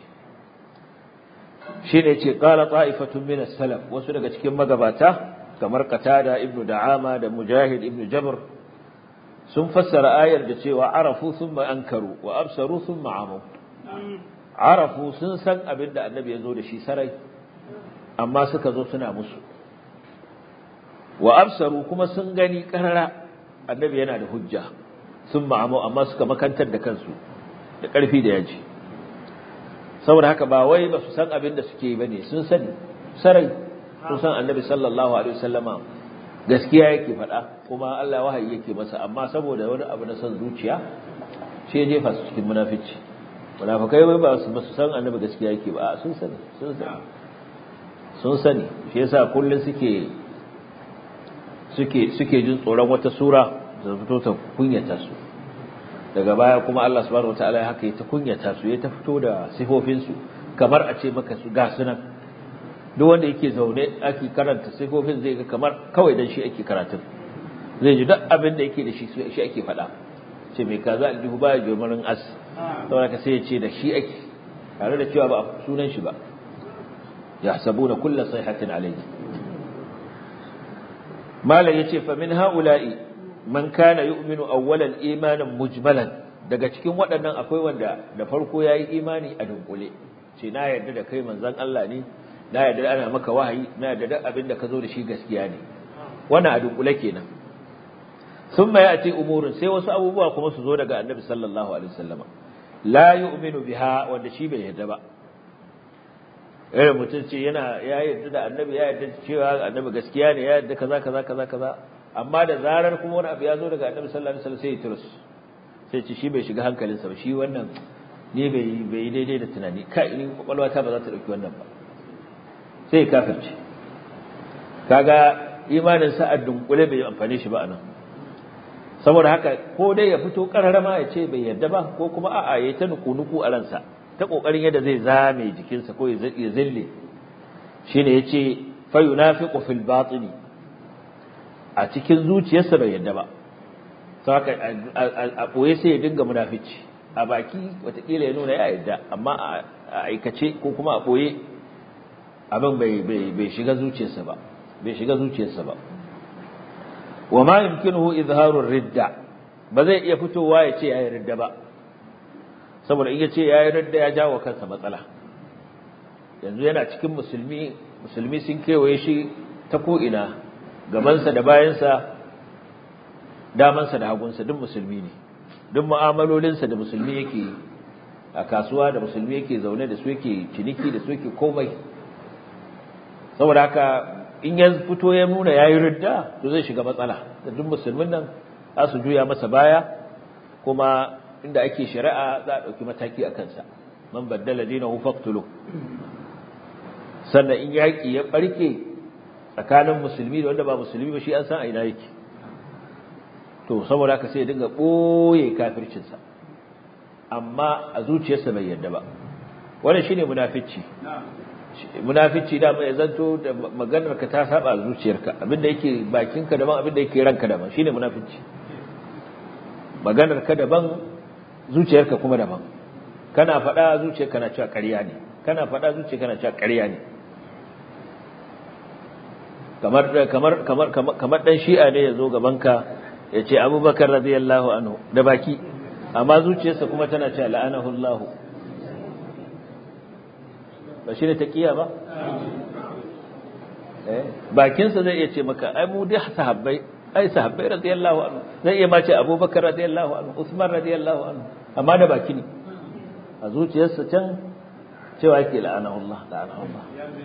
shine ce qala ta'ifatun min as-salaf wasu daga cikin magabata kamar qatada ibnu da'ama da mujahid ibnu jabr sun fassara ayar da cewa arafu thumma ankaru wa absaru thumma amu arafu sun san abin da annabi ya zo da shi sarai amma suka zo suna musu wa absaru kuma sun gani karara annabi yana da hujja thumma amu amma suka makantar da kansu da ƙarfi da yaji saboda haka ba wai ba su san abin da suke yi bane sun sani sarai sun san annabi sallallahu alaihi wasallama gaskiya yake faɗa kuma Allah wahayi yake masa amma saboda wani abu na son zuciya shi ya jefa su cikin munafici munafikai wai ba su su san annabi gaskiya yake ba sun sani sun sani sun sani shi yasa kullun suke suke suke jin tsoron wata sura da fito ta kunyata su daga baya kuma Allah subhanahu wataala ya haka ya ta kunyata su ya ta fito da sifofin su kamar a ce maka su ga sunan duk wanda yake zaune ake karanta sifofin zai ga kamar kawai dan shi ake karatun zai ji duk abin da yake da shi shi ake faɗa ce mai kaza aljihu baya jomarin as saboda ka sai ya ce da shi ake tare da cewa ba sunan shi ba ya sabuna kulla sayhatin alayhi malam yace fa min haula'i man kana yu'minu awwalan imanan mujmalan daga cikin waɗannan akwai wanda da farko yayi imani a dunkule ce na yarda da kai manzon Allah ne na yarda ana maka wahayi na yarda da abin da ka zo da shi gaskiya ne wannan a dunkule kenan thumma ya'ti umurun sai wasu abubuwa kuma su zo daga annabi sallallahu alaihi wasallama la yu'minu biha wanda shi bai yarda ba eh mutum ce yana ya yarda da annabi ya yarda cewa annabi gaskiya ne ya yarda kaza kaza kaza kaza amma da zarar kuma wani abu ya zo daga annabi sallallahu alaihi wasallam sai ya turus sai ce shi bai shiga hankalinsa ba shi wannan ne bai bai daidai da tunani kai ni kwakwalwa ta ba za ta dauki wannan ba sai ya kafirce kaga imanin sa a dunkule bai amfane shi ba anan saboda haka ko dai ya fito kararama ya ce bai yarda ba ko kuma a'a yayi ta nuku-nuku a ransa ta kokarin yadda zai zame jikinsa ko ya zille shine yace fa yunafiqu fil batini a cikin zuciyarsa bai yarda ba saka a boye sai ya dinga munafici a baki watakila ya nuna ya yarda amma a aikace ko kuma a boye abin bai bai shiga zuciyarsa ba bai shiga zuciyarsa ba wa ma yumkinuhu izharu ridda ba zai iya fitowa ya ce yayi ridda ba saboda in ya ce yayi ridda ya jawo kansa matsala yanzu yana cikin musulmi musulmi sun kewaye shi ta ko ina gabansa da bayansa damansa da hagunsa duk musulmi ne duk mu'amalolinsa da musulmi yake a kasuwa da musulmi yake zaune da su yake ciniki da su yake komai saboda haka in ya fito ya nuna yayi ridda to zai shiga matsala da duk musulmin nan za su juya masa baya kuma inda ake shari'a za a ɗauki mataki a kansa man baddala dinahu faqtulu sannan in yaƙi ya ɓarke tsakanin musulmi da wanda ba musulmi ba shi an san a ina yake to saboda haka sai ya dinga ɓoye kafircinsa amma a zuciyarsa bai yarda ba wannan shine munafici munafici da mai zanto da maganar ka ta saba a zuciyarka abinda yake bakinka daban abinda yake ranka daban shine munafici maganar ka daban zuciyarka kuma daban kana faɗa zuciyarka na cewa ƙarya ne kana faɗa zuciyarka na cewa ƙarya ne kamar kamar kamar kamar dan shi'a ne yazo gaban ka yace Abubakar radiyallahu anhu da baki amma zuciyarsa kuma tana cewa la'anahu Allah ba shi ne taqiya ba eh bakinsa zai iya ce maka ai mu dai sahabbai ai sahabbai radiyallahu anhu zai iya ma ce Abubakar radiyallahu anhu Usman radiyallahu anhu amma da baki ne a zuciyarsa can cewa yake la'anahu Allah la'anahu Allah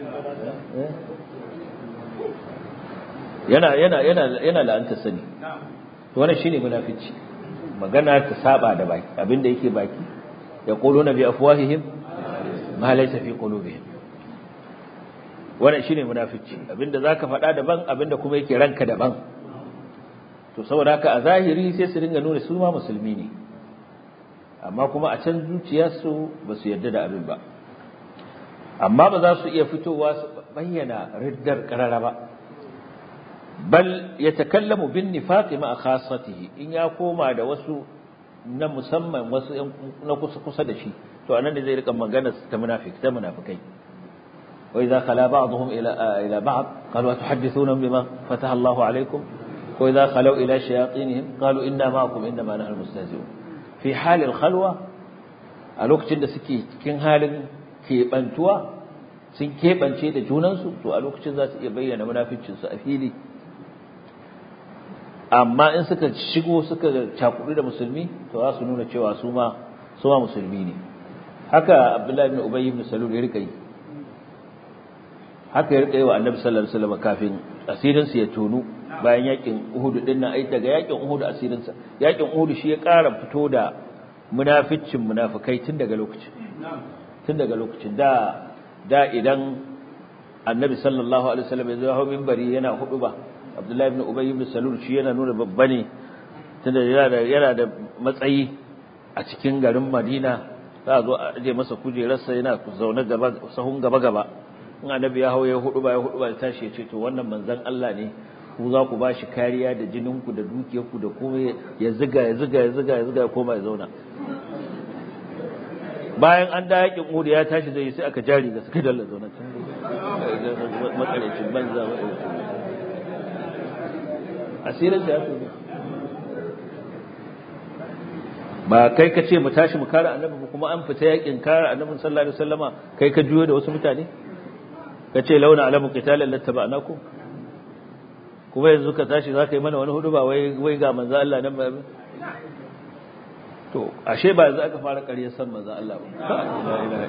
yana yana yana yana la'anta sani to wannan shine munafici magana ta saba da baki abinda yake baki yaquluna bi afwahihim ma laysa fi qulubihim wannan shine munafici abinda zaka faɗa daban abinda kuma yake ranka daban to saboda haka a zahiri sai su dinga nuna su ma musulmi ne amma kuma a can zuciyarsu ba su yarda da abin ba amma ba za su iya fitowa su bayyana riddar karara ba bal yatakallamu bin nifaqi ma khassatihi in ya koma da wasu na musamman wasu na kusa kusa da shi to anan ne zai rika magana ta munafik ta munafikai wa idza khala ba'dhum ila ila ba'd qalu atuhaddithuna bima fataha Allahu alaykum wa idza khalu ila shayatinihim qalu inna ma'akum inna ma nahnu mustahzi'un fi halil khalwa a lokacin da suke cikin halin keɓantuwa sun keɓance da junansu to a lokacin za su iya bayyana munaficinsu a fili amma in suka shigo suka cakudu da musulmi to za su nuna cewa su ma su ma musulmi ne haka abdullahi ibn ubay ibn salul ya rika yi haka ya rika yi wa annabi sallallahu alaihi wasallam kafin asirin ya tonu bayan yakin uhud din nan ai daga yakin uhud asirin sa yakin uhud shi ya ƙara fito da munaficcin munafikai tun daga lokacin tun daga lokacin da da idan annabi sallallahu alaihi wasallam ya zo hawo minbari yana hudu ba abdullahi ibn ubay ibn salul shi yana nuna babba ne tunda yana da yana da matsayi a cikin garin madina za a zo a aje masa kujerarsa yana zaune gaba sahun gaba gaba in annabi ya hawo ya hudu ba ya hudu ba ya tashi ya ce to wannan manzon Allah ne ku za ku bashi kariya da jininku da dukiyarku da komai ya ziga ya ziga ya ziga ya ziga ya koma ya zauna bayan an da yakin Uhud ya tashi zai sai aka jari ga suka dalla zauna can makarecin banza asirin sa ya fi ba kai ka ce mu tashi mu kare annabi ba kuma an fita yakin kare annabi sallallahu alaihi wasallama kai ka juyo da wasu mutane ka ce launa alamu qitalan lattaba'nakum kuma yanzu ka tashi za ka yi mana wani hudu ba wai ga manzo Allah nan ba to ashe ba yanzu aka fara ƙaryar san manzo Allah ba la ilaha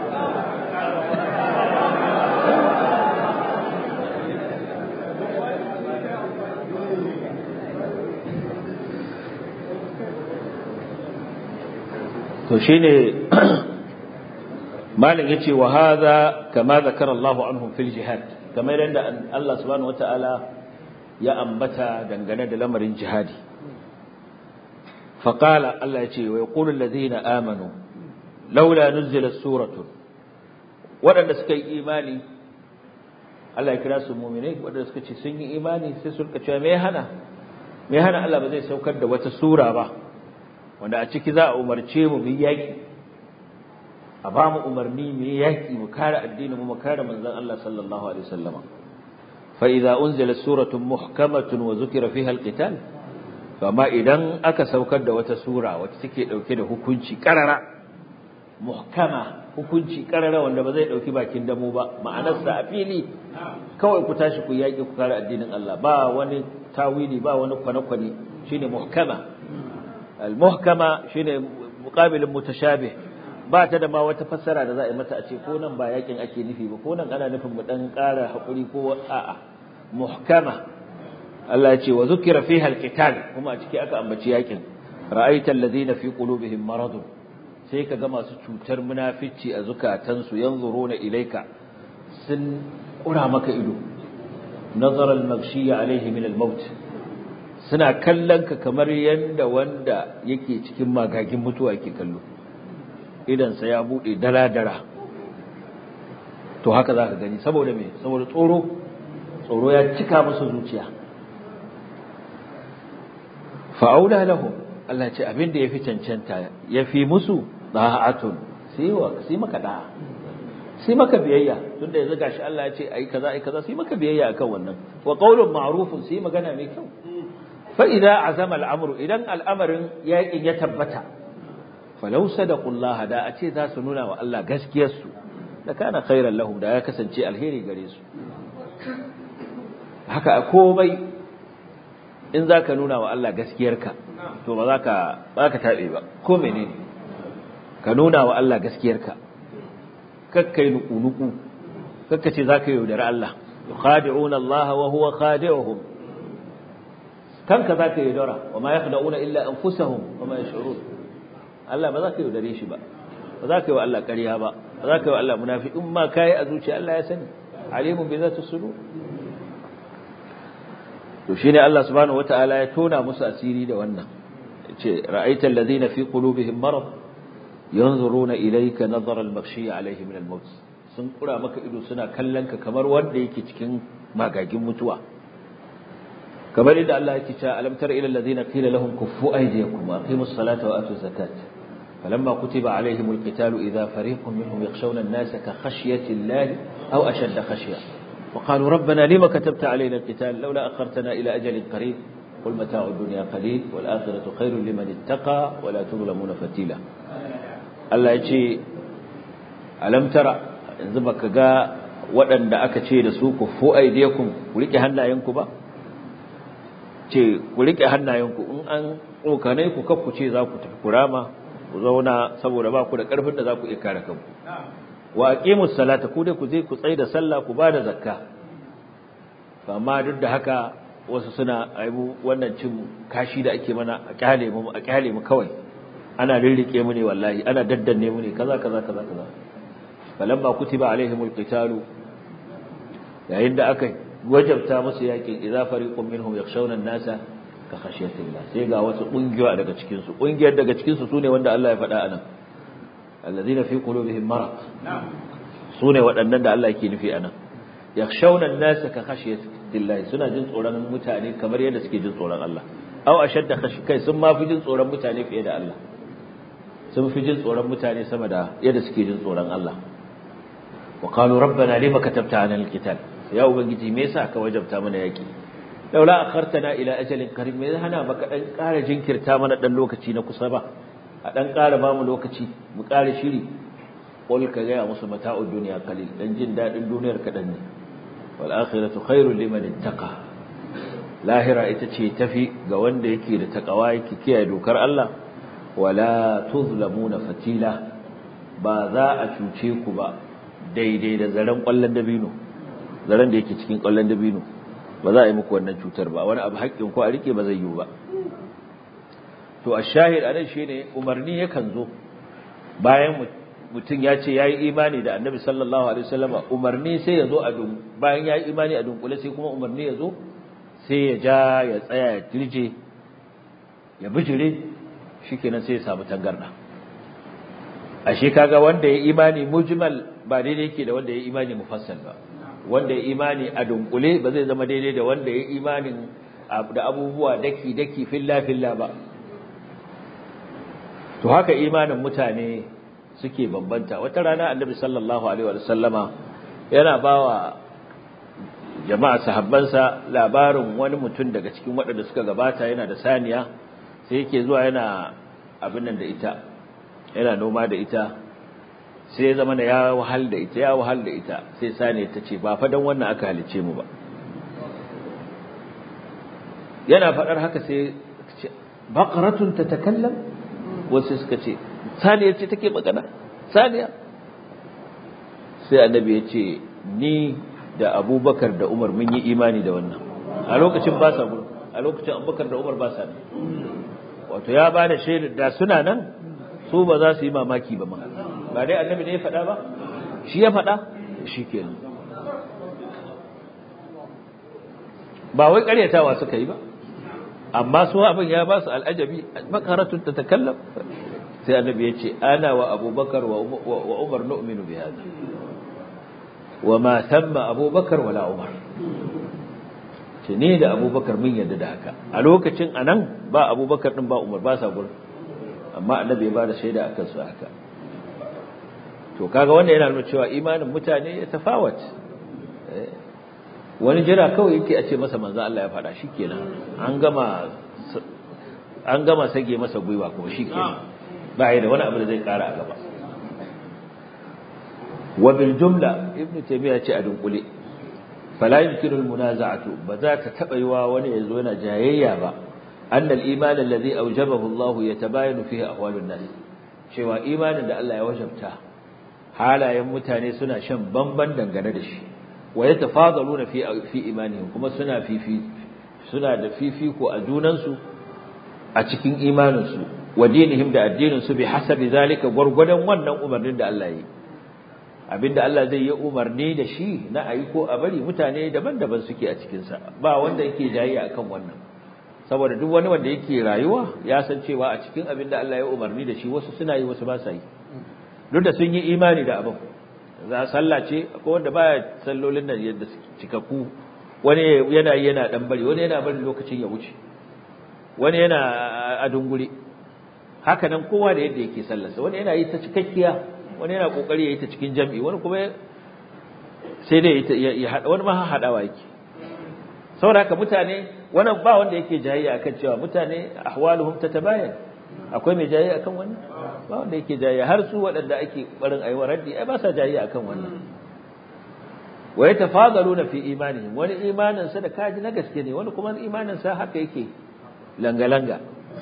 to shine malam yace wa hadha kama zakara Allahu anhum fil jihad kamar yadda Allah subhanahu wataala ya ambata dangane da lamarin jihadi faqala Allah yace wa yaqulu alladhina amanu laula nuzilat suratun wadanda suka yi imani Allah ya kira su mu'minai wadanda suka ce sun yi imani sai su rika cewa me hana me hana Allah ba zai saukar da wata sura ba wanda a ciki za a umarce mu bi yaki a ba mu umarni mu yi yaki mu kare addinin mu mu kare manzon Allah sallallahu alaihi wasallam fa idza unzila suratun muhkamatun wa zukira fiha alqital amma idan aka saukar da wata sura wacce take dauke da hukunci karara muhkama hukunci karara wanda ba zai dauki bakin damo ba ma'anarsa a fili kawai ku tashi ku yaki ku kare addinin Allah ba wani tawili ba wani kwane-kwane shine muhkama al-muhkama shine muqabilin mutashabih ba ta da ma wata fassara da za a yi mata a ce ko nan ba yakin ake nufi ba ko nan ana nufin mu dan ƙara haƙuri ko a'a muhkama Allah ya ce wa zukira fiha alqital kuma a ciki aka ambaci yakin ra'aita alladhina fi qulubihim maradun sai ka ga masu cutar munafici a zukatansu yanzuruna ilaika sun kura maka ido nazar al-maghshi alaihi min al-maut suna kallon ka kamar yanda wanda yake cikin magagin mutuwa yake kallo idan sa ya bude dara-dara to haka zaka gani saboda me saboda tsoro tsoro ya cika musu zuciya fa'aula lahum Allah ce abin da yafi cancanta yafi musu da'atun sai wa sai maka da'a sai maka biyayya tunda yanzu gashi Allah ya ce ai kaza ai kaza sai maka biyayya akan wannan wa qaulun ma'rufun sai magana mai kyau fa idza azama al'amru idan al'amarin yaƙin ya tabbata falau sadaqullaha da a ce za su nuna wa Allah gaskiyar su da kana khairan lahum da ya kasance alheri gare su haka a komai in zaka nuna wa Allah gaskiyarka to ba za ka ba ka tabe ba ko menene ka nuna wa Allah gaskiyarka kakkai nuku-nuku kakka ce za ka yaudari Allah yukhadi'una Allah wa huwa khadi'uhum kanka za ka yaudara wa ma yakhda'una illa anfusahum wa ma yash'urun Allah ba za ka yaudare shi ba ba za ka yi wa Allah ƙarya ba ba za ka yi wa Allah munafi in ma kai a zuciya Allah ya sani alimun bi zati sudur to shine Allah subhanahu wataala ya tona musu asiri da wannan yace ra'aital ladina fi qulubihim marad yanzuruna ilayka nazara al-maghshi alayhi min al-maut sun kura maka ido suna kallon ka kamar wanda yake cikin magagin mutuwa kamar inda Allah yake cewa alam tara ila alladhina qila lahum kuffu aydiyakum wa aqimus salata wa atuz zakat falamma kutiba alayhim al-qital idha fariqun minhum yakhshawna an-nasa ka khashyati Allah aw ashadda khashya وقالوا ربنا لما كتبت علينا القتال لولا أخرتنا إلى أجل قريب قل متاع الدنيا قليل والآخرة خير لمن اتقى ولا تظلمون فتيلا Allah ya ce alam tara yanzu baka ga waɗanda aka ce da su ku fu aidiyakum ku rike hannayenku ba ce ku rike hannayenku in an tsokane ku kakku ce za ku tafi kurama ku zauna saboda ba ku da ƙarfin da za ku iya kare kanku wa aqimus salata ku dai ku je ku tsai da sallah ku bada zakka amma duk da haka wasu suna aibu wannan cin kashi da ake mana a kyale mu a kyale mu kawai ana rirrike mu ne wallahi ana daddanne mu ne kaza kaza kaza kaza falamma kutiba alaihimul qitalu yayin da aka wajabta musu yakin idza fariqun minhum yakhshawna an-nasa ka khashyatillah sai ga wasu kungiyoyi daga cikin su kungiyar daga cikin su sune wanda Allah ya faɗa anan alladhina fi qulubihim marad sune waɗannan da Allah yake nufi anan yakhshawna an-nasa ka khashyatillah suna jin tsoron mutane kamar yadda suke jin tsoron Allah aw ashadda khashi kai sun ma fi jin tsoron mutane fiye da Allah sun fi jin tsoron mutane sama da yadda suke jin tsoron Allah wa qalu rabbana lima katabta ana alqital ya ubangiji me yasa ka wajabta mana yaki laula akhartana ila ajalin qarib me hana baka dan ƙara jinkirta mana dan lokaci na kusa ba a dan ƙara ba mu lokaci mu ƙara shiri qul ka ga musu mata'ud dunya qalil dan jin dadin duniyar kadan ne wal akhiratu khairul liman ittaqa lahira ita ce tafi ga wanda yake da takawa yake kiyaye dokar Allah wala tuzlamuna fatila ba za a cuce ku ba daidai da zaren kwallon dabino zaren da yake cikin kwallon dabino ba za a yi muku wannan cutar ba wani abu haƙƙin ku a rike ba zai yiwu ba to a shahid anan shine umarni yakan zo bayan mutum ya ce yayi imani da annabi sallallahu alaihi wasallam umarni sai ya zo a dun bayan yayi imani a dunkule sai kuma umarni ya zo sai ya ja ya tsaya ya tirje ya bijire shikenan sai ya samu tangarda ashe kaga wanda ya imani mujmal ba daidai yake da wanda ya imani mufassal ba wanda ya imani a dunkule ba zai zama daidai da wanda ya imanin da abubuwa daki daki filla filla ba to haka imanin mutane suke bambanta wata rana annabi sallallahu alaihi wa sallama yana bawa jama'a sahabbansa labarin wani mutum daga cikin waɗanda suka gabata yana da saniya sai yake zuwa yana abin nan da ita yana noma da ita sai ya zama ya wahal da ita ya wahal da ita sai saniya ta ce ba fa dan wannan aka halice mu ba yana faɗar haka sai baqaratun tatakallam wasu suka ce saniya ce take magana saniya sai annabi ya ce ni da abubakar da umar mun yi imani da wannan a lokacin ba sa gudu a lokacin abubakar da umar ba sa nan wato ya ba da shaidar da suna nan su ba za su yi mamaki ba ma ba dai annabi ne ya faɗa ba shi ya faɗa shi kenan ba wai ƙaryatawa suka yi ba amma su abin ya ba su al'ajabi makaratun ta takallam sai annabi ya ce ana wa abubakar wa umar nu'minu bi hada wa ma thamma abubakar wala umar ce ne da abubakar mun yadda da haka a lokacin anan ba abubakar din ba umar ba sa gurin amma annabi ya ba da shaida akan su haka to kaga wanda yana nuna cewa imanin mutane ya tafawat wani jira kawai yake a ce masa manzo Allah ya faɗa shikenan an gama an gama sage masa gwiwa kuma shikenan ba ya da wani abu da zai ƙara a gaba wa bil jumla ibn taymiya ce a dunkule fala yumkinu al munaza'atu ba za ta taba yiwa wani yazo yana jayayya ba anna al iman alladhi awjabahu Allah yatabayanu fihi ahwalun nas cewa imanin da Allah ya wajabta halayen mutane suna shan bamban dangane da shi wa yatafadaluna fi fi imanihim kuma suna fifi suna da fifiko a junansu a cikin imaninsu wa dinihim da addininsu bi hasabi zalika gurgudan wannan umarnin da Allah yi abinda Allah zai yi umarni da shi na ayi ko a bari mutane daban-daban suke a cikin sa ba wanda yake jayayya akan wannan saboda duk wani wanda yake rayuwa ya san cewa a cikin abinda Allah ya umarni da shi wasu suna yi wasu ba sa yi duk da sun yi imani da abin za sallah ce akwai wanda baya sallolin nan yadda cikakku wani yana yana dan bari wani yana bari lokacin ya wuce wani yana a dungure haka nan kowa da yadda yake sallarsa wani yana yi ta cikakkiya wani yana kokari ya yi ta cikin jami'i wani kuma sai dai ya hada wani ma hadawa yake saboda haka mutane wani ba wanda yake jayayya akan cewa mutane ahwaluhum tatabayan akwai mai jayayya akan wannan ba wanda yake jayayya har su waɗanda ake barin ayi raddi ai ba sa jayayya akan wannan wa yatafadaluna fi imanihim wani imanin sa da kaji na gaske ne wani kuma imanin sa haka yake langa-langa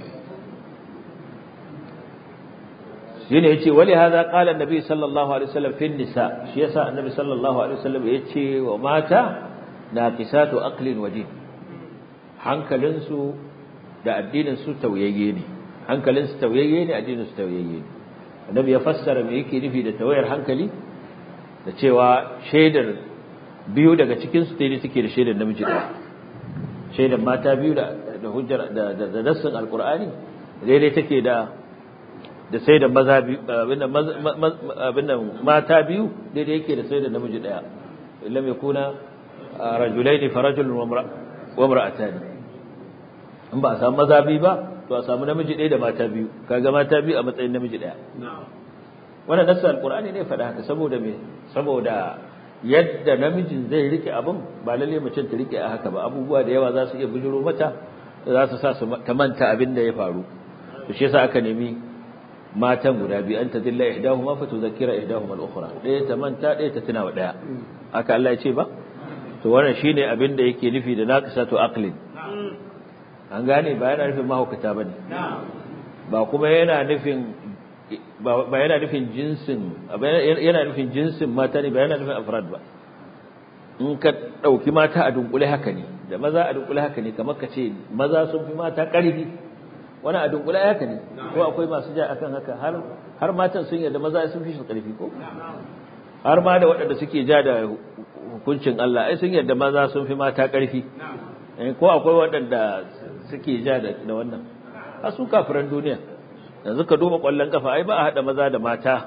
shi ne ya ce wali haza ƙala annabi sallallahu alaihi wasallam fin nisa shi yasa annabi sallallahu alaihi wasallam ya ce wa mata na kisatu aqlin waje hankalinsu da addininsu tauyayye ne hankalinsu tauyayye ne addininsu tauyayye ne annabi ya fassara me yake nufi da tawayar hankali da cewa shaidar biyu daga cikinsu daidai suke da shaidar namiji ɗaya shaidar mata biyu da da hujjar da da nassin alqur'ani daidai take da da sai da maza biyu abinda abinda mata biyu daidai yake da sai da namiji daya illam yakuna rajulain farajulun wa imra'atan in ba a samu maza biyu ba to a samu namiji ɗaya da mata biyu kaga mata biyu a matsayin namiji ɗaya wannan nassin alqur'ani ne faɗa haka saboda me saboda yadda namijin zai rike abin ba lalle mace ta rike a haka ba abubuwa da yawa za su iya bujuro mata za su sa su ta manta abin da ya faru to shi yasa aka nemi matan guda biyu an tadilla ihdahuma fa tudhakkira ihdahuma al-ukhra ɗaya ta manta ɗaya ta tuna wa ɗaya haka Allah ya ce ba to wannan shine abin da yake nufi da naqisatu aqlin an gane ba yana nufin mahaukata bane ba kuma yana nufin ba yana nufin jinsin yana nufin jinsin mata ne ba yana nufin afrad ba in ka ɗauki mata a dunkule haka ne da maza a dunkule haka ne kamar ka ce maza sun fi mata ƙarfi wani a dunkule haka ne ko akwai masu ja akan haka har har matan sun yarda maza sun fi su ƙarfi ko har ma da waɗanda suke ja da hukuncin Allah ai sun yarda maza sun fi mata ƙarfi ko akwai waɗanda suke ja da wannan har su kafiran duniya yanzu ka duba ƙwallon kafa ai ba a haɗa maza da mata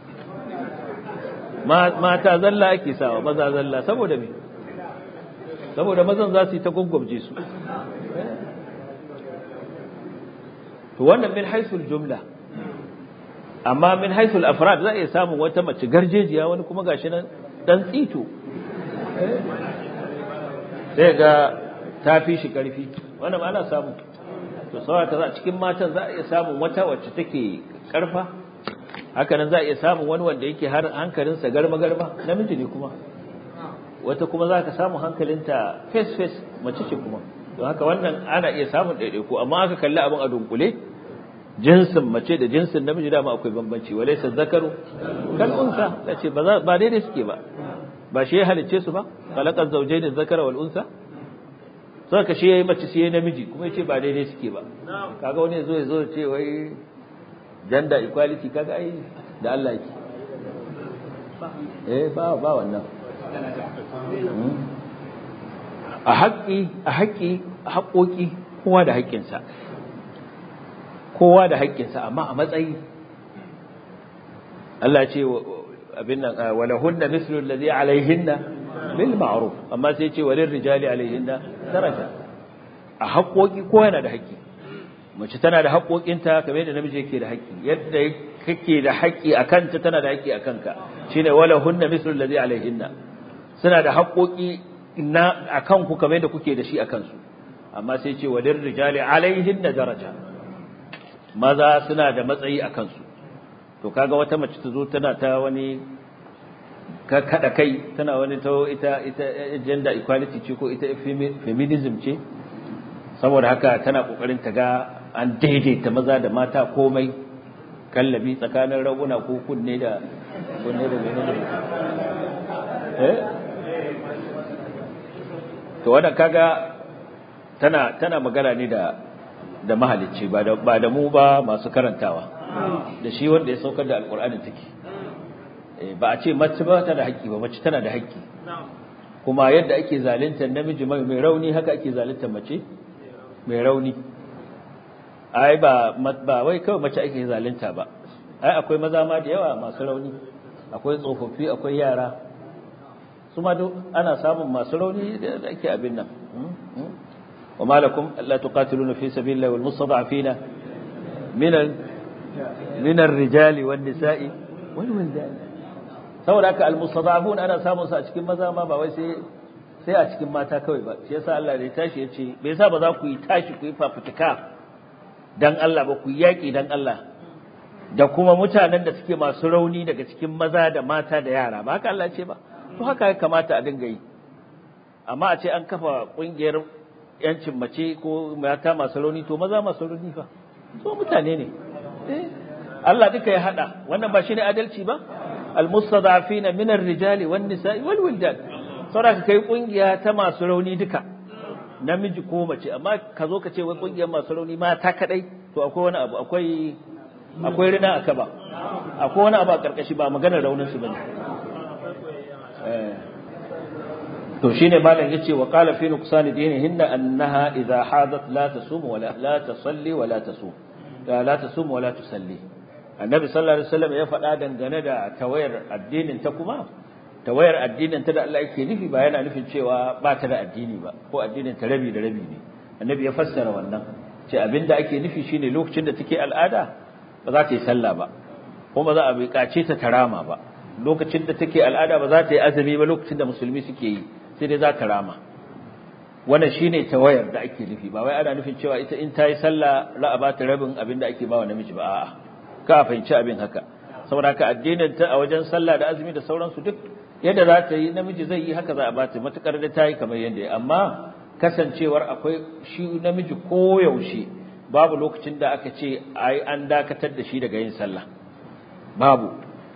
mata zalla ake sawa maza zalla saboda me saboda mazan za su yi ta gwaggwabje su to wannan min haisul jumla amma min haisul afrad za a iya samun wata mace garjejiya wani kuma gashi nan dan tsito sai ga ta fi shi karfi wannan ba ana samu to saboda za cikin matan za a iya samun wata wacce take karfa haka nan za a iya samun wani wanda yake har hankalinsa garma-garma namiji ne kuma wata kuma za ka samu hankalinta face-face mace ce kuma don haka wannan ana iya samun ɗaiɗaiku amma aka kalli abin a dunkule jinsin mace da jinsin namiji dama akwai bambanci walaysa zakaru kal unsa yace ba ba daidai suke ba ba shi ya halicce su ba khalaqaz zawjayn zakara wal unsa saka shi yayi mace shi yayi namiji kuma yace ba daidai suke ba kaga wani yazo yazo ce wai gender equality kaga ai da Allah yake eh ba ba wannan a haƙƙi a haƙƙi haƙoƙi kowa da haƙƙinsa kowa da haƙƙinsa amma a matsayi Allah ce abin nan walahunna mislu allazi alaihinna bil ma'ruf amma sai ce walil rijali alaihinna daraja a haƙoƙi kowa yana da haƙƙi mace tana da haƙoƙinta kamar yadda namiji yake da haƙƙi yadda kake da haƙƙi a kanta tana da haƙƙi a kanka shine walahunna mislu allazi alaihinna suna da haƙoƙi na akan ku kamar yadda kuke da shi a kansu amma sai ce walil rijali alaihinna daraja maza suna da matsayi a kansu to kaga wata mace ta zo tana ta wani ka kada kai tana wani ta ita ita gender equality ce ko ita feminism ce saboda haka tana kokarin ta ga an daidaita maza da mata komai kallabi tsakanin raguna ko kunne da kunne da menene eh to wannan kaga tana tana magana ne da da mahalicci ba da ba da mu ba masu karantawa da shi wanda ya saukar da alkur'ani take ba a ce mace ba ta da haƙƙi ba mace tana da haƙƙi kuma yadda ake zaluntar namiji mai rauni haka ake zaluntar mace mai rauni ai ba ba wai kawai mace ake zalunta ba ai akwai maza ma da yawa masu rauni akwai tsofaffi akwai yara su ma duk ana samun masu rauni da ake abin nan وما لكم ألا تقاتلون في سبيل الله والمستضعفين من من الرجال والنساء والولدان saboda haka almustadafun ana samun su a cikin maza ma ba wai sai sai a cikin mata kawai ba shi yasa Allah ya tashi ya ce bai yasa ba za ku yi tashi ku yi fafutuka dan Allah ba ku yaki dan Allah da kuma mutanen da suke masu rauni daga cikin maza da mata da yara ba haka Allah ce ba to haka ya kamata a dinga yi amma a ce an kafa kungiyar yancin mace ko mata masu rauni to maza masu rauni fa so mutane ne Allah duka ya hada wannan ba shine adalci ba almustadafina min ar-rijali wan nisa'i wal wildan saboda kai kungiya ta masu rauni duka namiji ko mace amma ka zo ka ce wai kungiyar masu rauni mata kadai to akwai wani abu akwai akwai rina aka ba akwai wani abu a karkashi ba maganar raunin su bane eh to shine malam yace wa qala fi nuqsan dinihinna annaha idha hadat la tasum wa la la tusalli wa la tasum la tasum wa la tusalli annabi sallallahu alaihi wasallam ya faɗa dangane da tawayar addinin ta kuma tawayar addinin ta da Allah yake nufi ba yana nufin cewa ba ta da addini ba ko addinin ta rabi da rabi ne annabi ya fassara wannan ce abinda ake nufi shine lokacin da take al'ada ba za ta yi sallah ba kuma za a buƙace ta tarama ba lokacin da take al'ada ba za ta yi azumi ba lokacin da musulmi suke yi sai dai za ta rama wannan shine tawayar da ake nufi ba wai ana nufin cewa ita in ta yi sallah ra'a ba ta rabin abin da ake ba wa namiji ba a'a ka fahimci abin haka saboda haka addinin ta a wajen sallah da azumi da sauransu duk yadda za ta yi namiji zai yi haka za a ba ta matukar da ta yi kamar yadda ya amma kasancewar akwai shi namiji koyaushe babu lokacin da aka ce ai an dakatar da shi daga yin sallah babu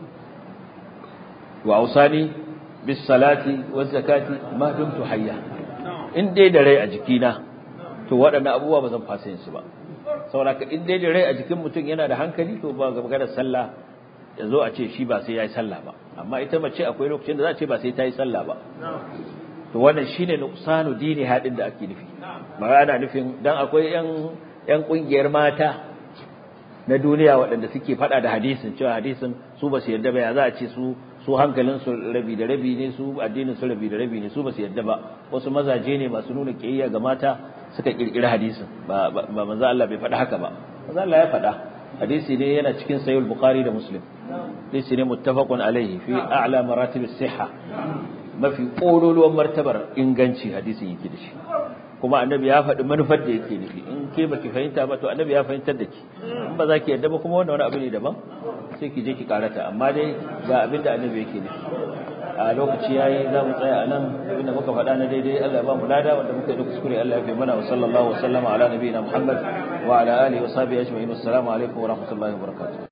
wa ausani bis salati waz zakati ma dumtu hayya in dai da rai a jikina to waɗannan abubuwa ba zan fasa yin su ba saboda in dai da rai a jikin mutum yana da hankali to ba ga maganar sallah ya zo a ce shi ba sai ya yi sallah ba amma ita mace akwai lokacin da za a ce ba sai ta yi sallah ba to wannan shine nuqsanu dini hadin da ake nufi ba ana nufin dan akwai yan yan kungiyar mata na duniya waɗanda suke faɗa da hadisin cewa hadisin su ba su yarda ba ya za a ce su su hankalin su rabi da rabi ne su addinin su rabi da rabi ne su ba su yarda ba wasu mazaje ne masu nuna kiyayya ga mata suka kirkiri hadisin ba ba manzo Allah bai faɗa haka ba manzo Allah ya faɗa hadisi ne yana cikin sahih bukhari da muslim hadisi ne muttafaqun alaihi fi a'la maratib as-sihha mafi kololuwan martabar inganci hadisin yake da shi kuma annabi ya faɗi manufar da yake nufi in ke baki fahimta ba to annabi ya fahimtar da ki in ba za ki yarda ba kuma wannan wani abu ne daban sai ki je ki karata amma dai ga abin da annabi yake nufi a lokaci yayi za mu tsaya a nan abinda muka faɗa na daidai Allah ya ba mu lada wanda muka yi da kuskure Allah ya fi mana wa sallallahu wa sallama ala nabiyina Muhammad وعلى آله وصحبه أجمعين والسلام عليكم ورحمة الله وبركاته